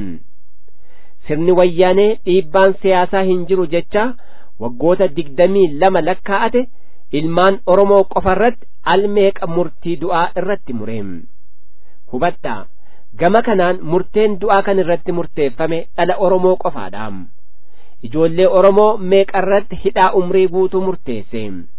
Sirni wayyaanee dhiibbaan siyaasaa hin jiru jecha waggoota digdamii lama lakkaa'ate ilmaan Oromoo qofarratti almeeqa murtii du'aa irratti mureem. Hubadhaa gama kanaan murteen du'aa kan irratti murteeffame dhala Oromoo qofaadha. Ijoollee Oromoo meeqarratti hidhaa umrii guutuu murteesse.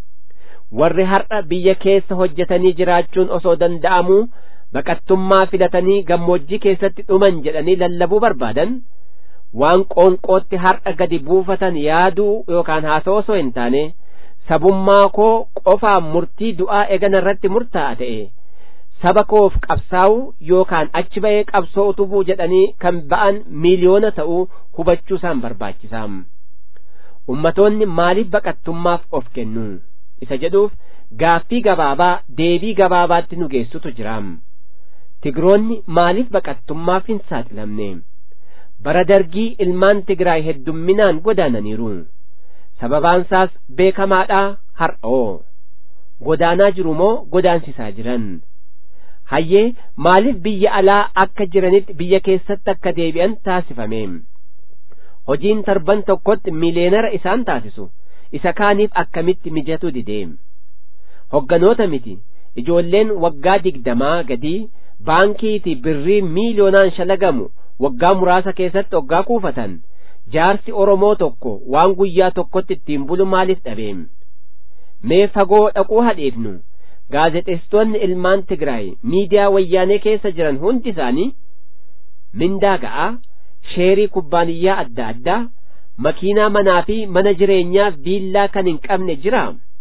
Warri har'a biyya keessa hojjetanii jiraachuun osoo danda'amuu baqattummaa filatanii gammoojjii keessatti dhuman jedhanii lallabuu barbaadan waan qoonqootti har'a gadi buufatan yaaduu yookaan haasa'uu osoo hin taane sabummaa koo qofaan murtii du'aa eegana irratti murtaa'a ta'e saba koof qabsaa'u yookaan achi ba'ee qabsoo utubuu jedhanii kan ba'an miiliyoona ta'uu hubachuu isaan barbaachisaa ummatoonni maaliif baqattummaaf of kennu isa jedhuuf gaaffii gabaabaa deebii gabaabaatti nu geessutu jira tigroonni maaliif baqattummaaf hin saaxilamne bara dargii ilmaan tigraay heddumminaan godaananiiru sababaansaas beekamaadhaa har'oo godaanaa jiru moo godaansisaa jiran hayyee maaliif biyya alaa akka jiranitti biyya keessatti akka deebi'an taasifame hojiin torban tokkotti miliyeenara isaan taasisu isa kaaniif akkamitti mijatu didee hogganoota miti ijoolleen waggaa digdamaa gadii baankiiti birrii miiliyoonaan shalagamu waggaa muraasa keessatti waggaa kuufatan jaarsi oromoo tokko waan guyyaa tokkotti ittiin bulu maaliif dhabeem mee fagoo dhaquu hadheefnu gaazexeessitoonni ilmaan tigraay miidiyaa wayyaanee keessa jiran hundi isaanii mindaa ga'aa sheerii kubbaaniyyaa adda addaa makiinaa manaa fi mana jireenyaa viillaa kan hin qabne jira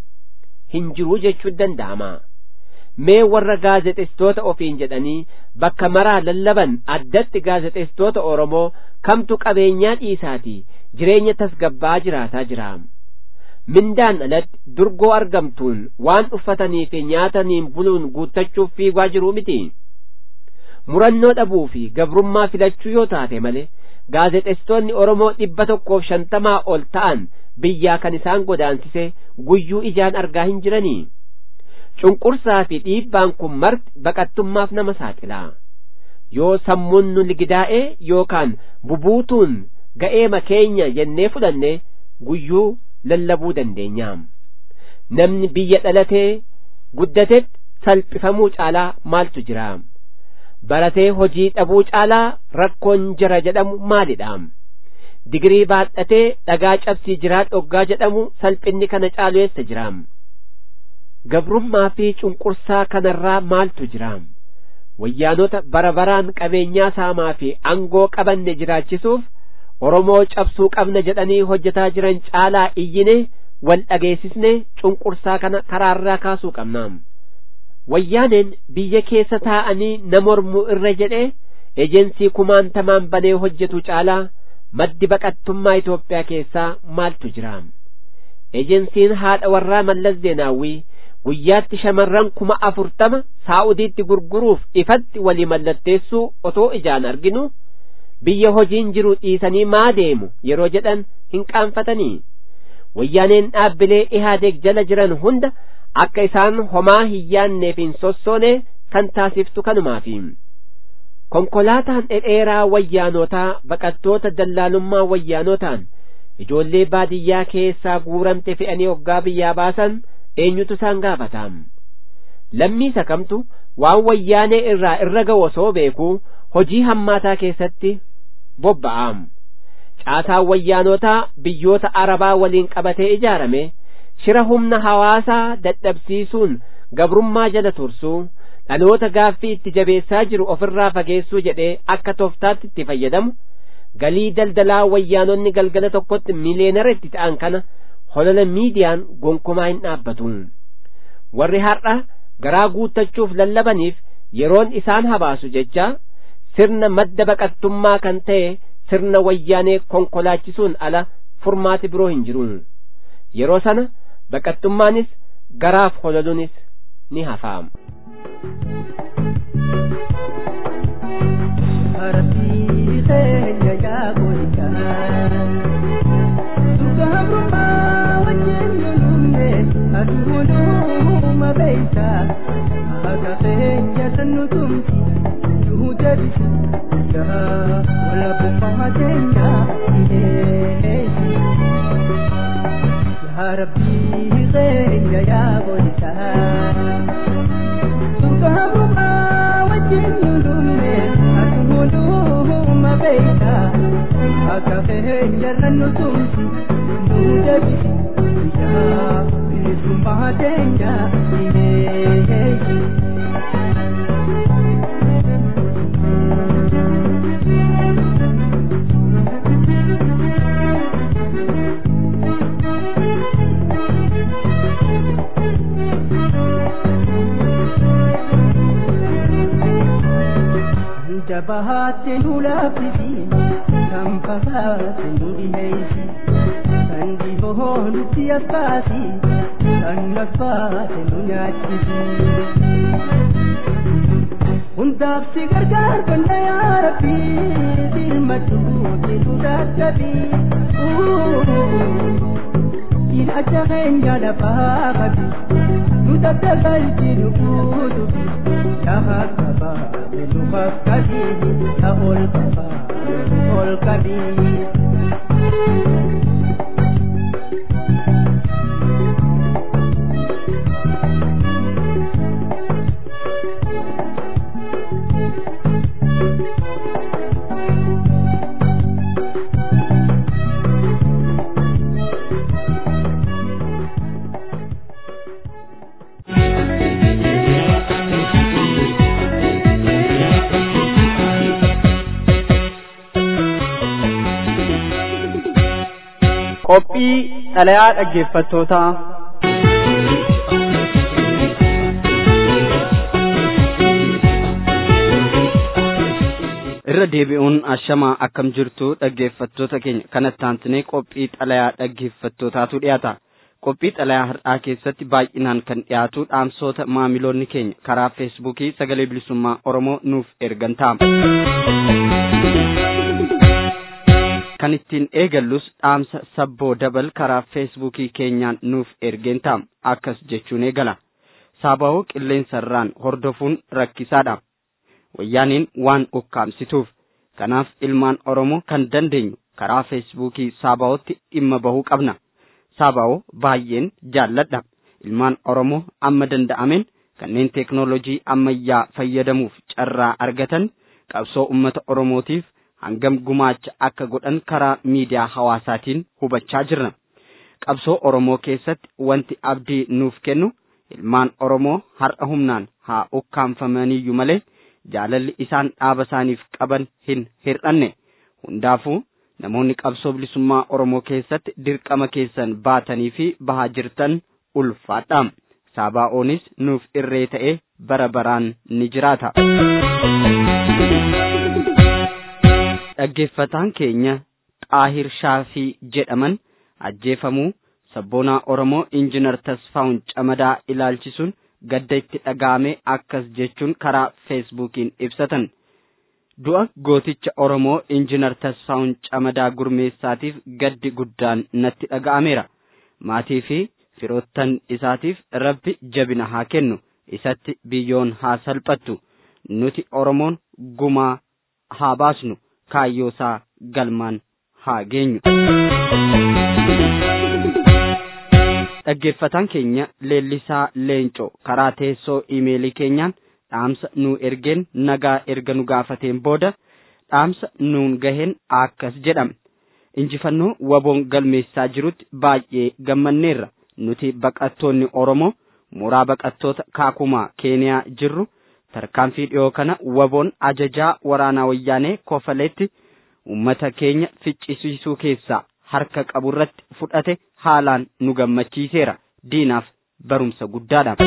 hin jiruu jechuun danda'ama mee warra gaazexeessitoota ofiin jedhanii bakka maraa lallaban addatti gaazexeessitoota oromoo kamtu qabeenyaa dhiisaatii jireenya tasgabbaa jiraataa jira mindaan alatti durgoo argamtuun waan uffatanii fi nyaataniin buluun guuttachuuf fiigaa jiruu miti murannoo dhabuu fi gabrummaa filachuu yoo taate malee gaazexeessitoonni oromoo dhibba tokkoof shantamaa ol ta'an biyyaa kan isaan godaansise guyyuu ijaan argaa hin jiranii cunqursaa fi dhiibbaan kun marti baqattummaaf nama saaxilaa yoo sammuun nu ligidaa'e yookaan bubuutuun ga'eema keenya jennee fudhanne guyyuu lallabuu dandeenya namni biyya dhalatee guddatetti salphifamuu caalaa maaltu jira baratee hojii dhabuu caalaa rakkoon jira jedhamu maalidha digirii baadhatee dhagaa cabsii jiraa dhoggaa jedhamu salphinni kana caalu eessa jira gabrummaa fi cunqursaa kanarraa maaltu jira wayyaanota bara baraan qabeenyaa saamaa fi angoo qabanne jiraachisuuf oromoo cabsuu qabna jedhanii hojjetaa jiran caalaa iyyine wal dhageessisne cunqursaa kana karaarraa kaasuu qabna wayyaaneen biyya keessa taa'anii na mormuu irra jedhe ejensii kumaantamaan banee hojjetu caalaa maddi baqattummaa Itoophiyaa keessaa maaltu jira ejensiin haadha warraa mallas zeenaawwii guyyaatti shamarran kuma afurtama saa'udiitti gurguruuf ifatti walii mallatteessuu otoo ijaan arginu biyya hojiin jiru dhiisanii maa deemu yeroo jedhan hin qaanfatanii wayyaaneen dhaabbilee ihaadeeg jala jiran hunda akka isaan homaa hin yaanneef hin sossoone kan taasiftu kanumaafi konkolaataan dhedheeraa wayyaanotaa baqattoota dallaalummaa wayyaanotaan ijoollee baadiyyaa keessaa guuramte fe'anii hoggaa biyyaa baasan eenyutu isaan gaafata lammii sakamtu waan wayyaanee irraa irra ga'u osoo beekuu hojii hammaataa keessatti bobba'a caasaan wayyaanotaa biyyoota arabaa waliin qabatee ijaarame shira humna hawaasaa dadhabsiisuun gabrummaa jala tursuu dhaloota gaaffii itti jabeessaa jiru ofirraa fageessuu jedhee akka toftaatti itti fayyadamu galii daldalaa wayyaanonni galgala tokkotti miliyeenara itti ta'an kana holola miidiyaan gonkumaa hin dhaabbatu warri har'a garaa guuttachuuf lallabaniif yeroon isaan habaasu jecha sirna madda baqattummaa kan ta'e sirna wayyaanee konkolaachisuun ala furmaati biroo hin jiru yeroo sana baqattummaanis garaaf hololuunis ni hafaam. Harbii keenya yaa goota. Sugabrummaa wajjin lulumne aduunuma beeyta. Akka keenya sannu tumti nuu deebisu. Yaa walabbummaa keenya dhiheessi. Yaa Rabbii keenya yaa goota. Sugabrummaa wajjin lulumne aduunuma beeyta. Akka keenya sannu tumti nuu deebisu. Yaa bilisummaa keenya dhiheessi. jabaate nu laaffisi kan fagaate nu dhiheeysi kan dhihoo nutti afkaasi kan naffaate nu nyaachisi hundaaf si gargaar banda yaa rabbi dirmadhu jedhu dadhabi ilaacha keenya lafaa qabi nu daddagalchi nu guutubi yaa qabaa nu fakkaati yaa ol qabaa nu ol qabi. qophii xalayaa dhaggeeffattootaa irra deebi'uun ashamaa akkam jirtu dhaggeeffattoota keenya kanatti aansinee qophii xalayaa dhaggeeffattootaatu dhiyaata qophii xalayaa har'aa keessatti baay'inaan kan dhiyaatu dhaamsoota maamiloonni keenya karaa feesbuukii sagalee bilisummaa oromoo nuuf ergan ta'a. kan ittiin eegallus dhaamsa sabboo dabal karaa feesbuukii keenyaan nuuf ergeen ta'a akkas jechuun eegala saaba'oo qilleensarraan hordofuun rakkisaadha wayyaaniin waan ukkaamsituuf kanaaf ilmaan oromoo kan dandeenyu karaa feesbuukii saaba'ootti dhimma bahuu qabna saaba'oo baay'een jaalladha ilmaan oromoo amma danda'ameen kanneen teeknoolojii ammayyaa fayyadamuuf carraa argatan qabsoo ummata oromootiif hangam gumaacha akka godhan karaa miidiyaa hawaasaatiin hubachaa jirra. Qabsoo Oromoo keessatti wanti abdii nuuf kennu ilmaan Oromoo har'a humnaan haa ukkaanfamaniyyuu malee jaalalli isaan dhaaba isaaniif qaban hin hir'anne. Hundaafuu namoonni qabsoo bilisummaa Oromoo keessatti dirqama keessan baatanii fi bahaa jirtan ulfaadha. Saabaa'oonis nuuf irree ta'ee bara baraan ni jiraata. dhaggeeffataan keenya xaahir shaafii jedhaman ajjeefamuu sabboonaa oromoo injinar tasfaa'un camadaa ilaalchisuun gadda itti dhaga'ame akkas jechuun karaa feesbuukiin ibsatan du'a gooticha oromoo injinar tasfaa'un camadaa gurmeessaatiif gaddi guddaan natti dhaga'ameera maatii fi firoottan isaatiif rabbi jabina haa kennu isatti biyyoon haa salphattu nuti oromoon gumaa haa baasnu kaayyoo isaa galmaan haa geenyu. Dhaggeeffataan keenya leellisaa leencoo karaa teessoo iimeelii keenyaan dhaamsa nu ergeen nagaa erga nu gaafateen booda dhaamsa nuun gaheen akkas jedhame. Injifannoo waboon galmeessaa jirutti baay'ee gammanneerra nuti baqattoonni Oromoo mooraa baqattoota kaakumaa Keeniyaa jirru tarkaanfii dhiyoo kana waboon ajajaa waraanaa wayyaanee kofaleetti ummata keenya ficcisiisuu keessaa harka qaburratti fudhate haalaan nu gammachiiseera diinaaf barumsa guddaadha.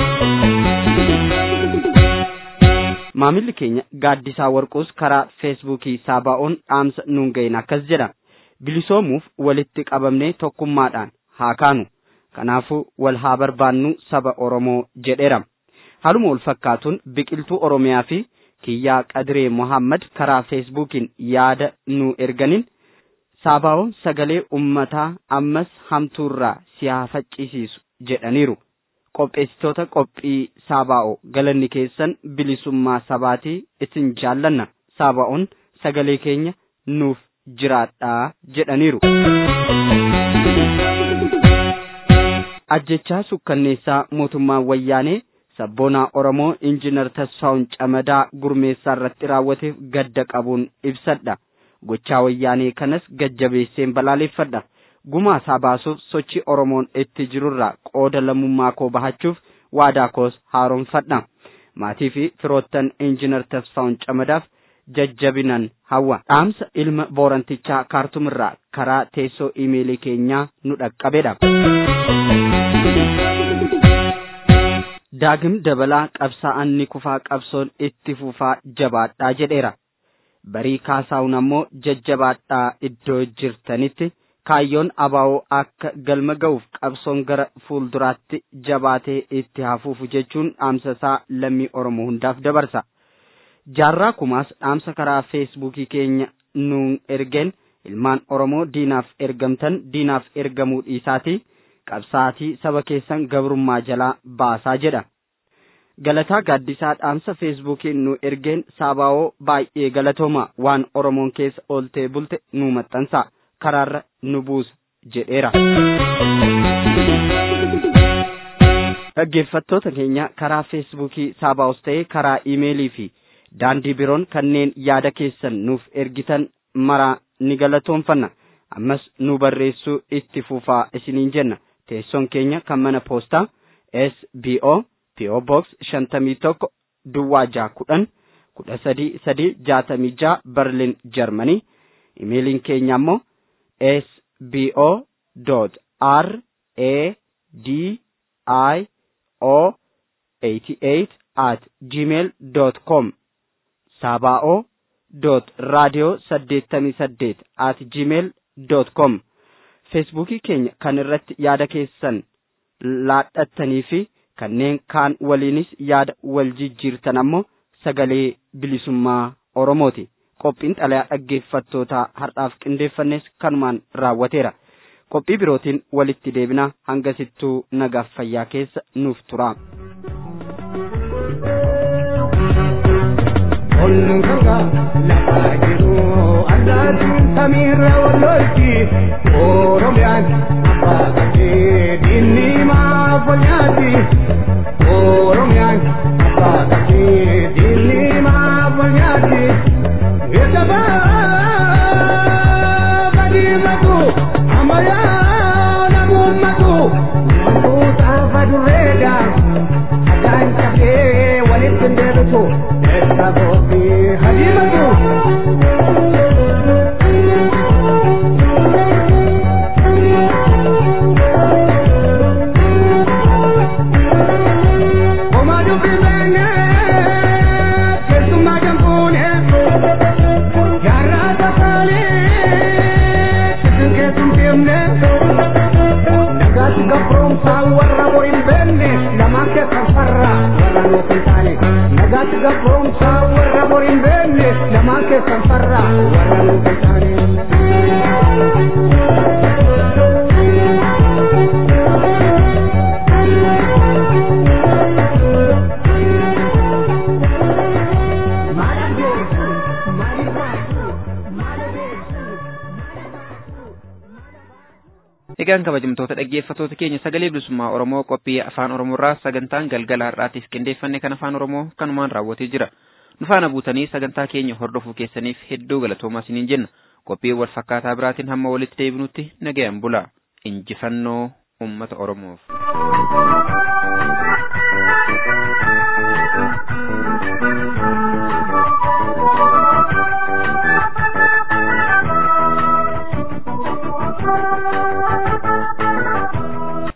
Maamilli keenya gaaddisaa warquus karaa feesbuukii saabaa'oon dhaamsa nuun ga'een akkas jedha. Bilisoomuuf walitti qabamnee tokkummaadhaan haa kaanu. Kanaafuu wal haa barbaannu saba Oromoo jedheera. Haaluma wal fakkaatuun biqiltuu Oromiyaa fi kiyyaa Qadiree Mohaammed karaa feesbuukiin yaada nu erganiin saabaa'oon sagalee ummataa ammas hamtuurraa si haa faccisiisu jedhaniiru. Qopheessitoota qophii saabaa'oo galanni keessan bilisummaa sabaatii isin jaallanna saabaa'oon sagalee keenya nuuf jiraadhaa jedhaniiru. Ajjechaa sukkanneessaa mootummaan wayyaanee sabboonaa Oromoo injinar Tasfaa'un Camadaa gurmeessaa irratti raawwateef gadda qabuun ibsadha. Gochaa wayyaanee kanas gajjabeesseen balaaleffadha. Gumaa isaa baasuuf sochii Oromoon itti jirurraa qooda lammummaa koo bahachuuf waadaa koos haaromfadha. Maatii fi firoottan injinar Tasfaa'un Camadaaf jajjabinan hawwa. Dhaamsa ilma boorantichaa kaartumirraa karaa teessoo iimeelii keenyaa nu dhaqqabedha. daagim dabalaa qabsaa'aan ni kufaa qabsoon itti fufaa jabaadhaa jedheera barii kaasaa'uun ammoo jajjabaadhaa iddoo jirtanitti kaayyoon abaa'oo akka galma ga'uuf qabsoon gara fuulduraatti jabaatee itti hafuufu jechuun dhaamsa isaa lammii oromoo hundaaf dabarsa jaarraa kumaas dhaamsa karaa feesbuukii keenya nuun ergeen ilmaan oromoo diinaaf ergamtan diinaaf ergamuu dhiisaatii qabsaatii saba keessan gabrummaa jalaa baasaa jedha galataa gaaddisaa dhaamsa feesbuukiin nu ergeen saabaawoo baay'ee galatooma waan oromoon keessa ooltee bulte nu maxxansa karaarra nu buusa jedheera. dhaggeeffattoota keenya karaa feesbuukii saabaawus ta'ee karaa iimeelii fi daandii biroon kanneen yaada keessan nuuf ergitan maraa ni galatoonfanna ammas nu barreessuu itti fufaa isiniin jenna teessoon keenya kan mana poostaa sbo po box shantamii tokko duwwaa jaa kudhan kudha sadii sadii jaatamii jaa berlin jarmanii imeeliin keenya ammoo sbo dot r a d i o 88 at gmail dot com saaba'oo dot raadiyoo saddeettamii saddeet at gmail dot com feesbuukii keenya kan irratti yaada keessan laadhattanii fi kanneen kaan waliinis yaada wal jijjiirtan ammoo sagalee bilisummaa oromooti qophiin xalayaa dhaggeeffattootaa har'aaf qindeeffannes kanumaan raawwateera qophii birootiin walitti deebina hangasittuu nagaaf fayyaa keessa nuuf tura. Onnunga lafa jiru allaatiin samiirra wallolchi Oromiyaan abbaa qabdee diinni maaf walnyaati Oromiyaan abbaa qabdee diinni maaf walnyaati Eetabaa gadiimatu ammayyaa namuummatu Namoota fadurreedha addaan cabee walitti hin deebitu Eetaboofi hadiimatu Omaa dubbii beekne keessummaa jambuune jaarraa tafaalee sisin keessum deemne nagaatti gabroomsaa warra boriin beekne lamaan keessan farra warra nuuf hin taane nagaatti gabroomsaa warra boriin beekne lamaan keessan farra warra nuuf hin taane. Egaan kabajamtoota dhaggeeffattoota keenya sagalee bilisummaa Oromoo qophii afaan Oromoorraa sagantaan galgala har'aatiif qindeeffanne kan afaan Oromoo kanumaan raawwatee jira. Nu faana buutanii sagantaa keenya hordofuu keessaniif hedduu galatoomaa isiniin jenna. Qophii wal fakkaataa biraatiin hamma walitti deebinutti nagayaan bula. Injifannoo uummata Oromoof.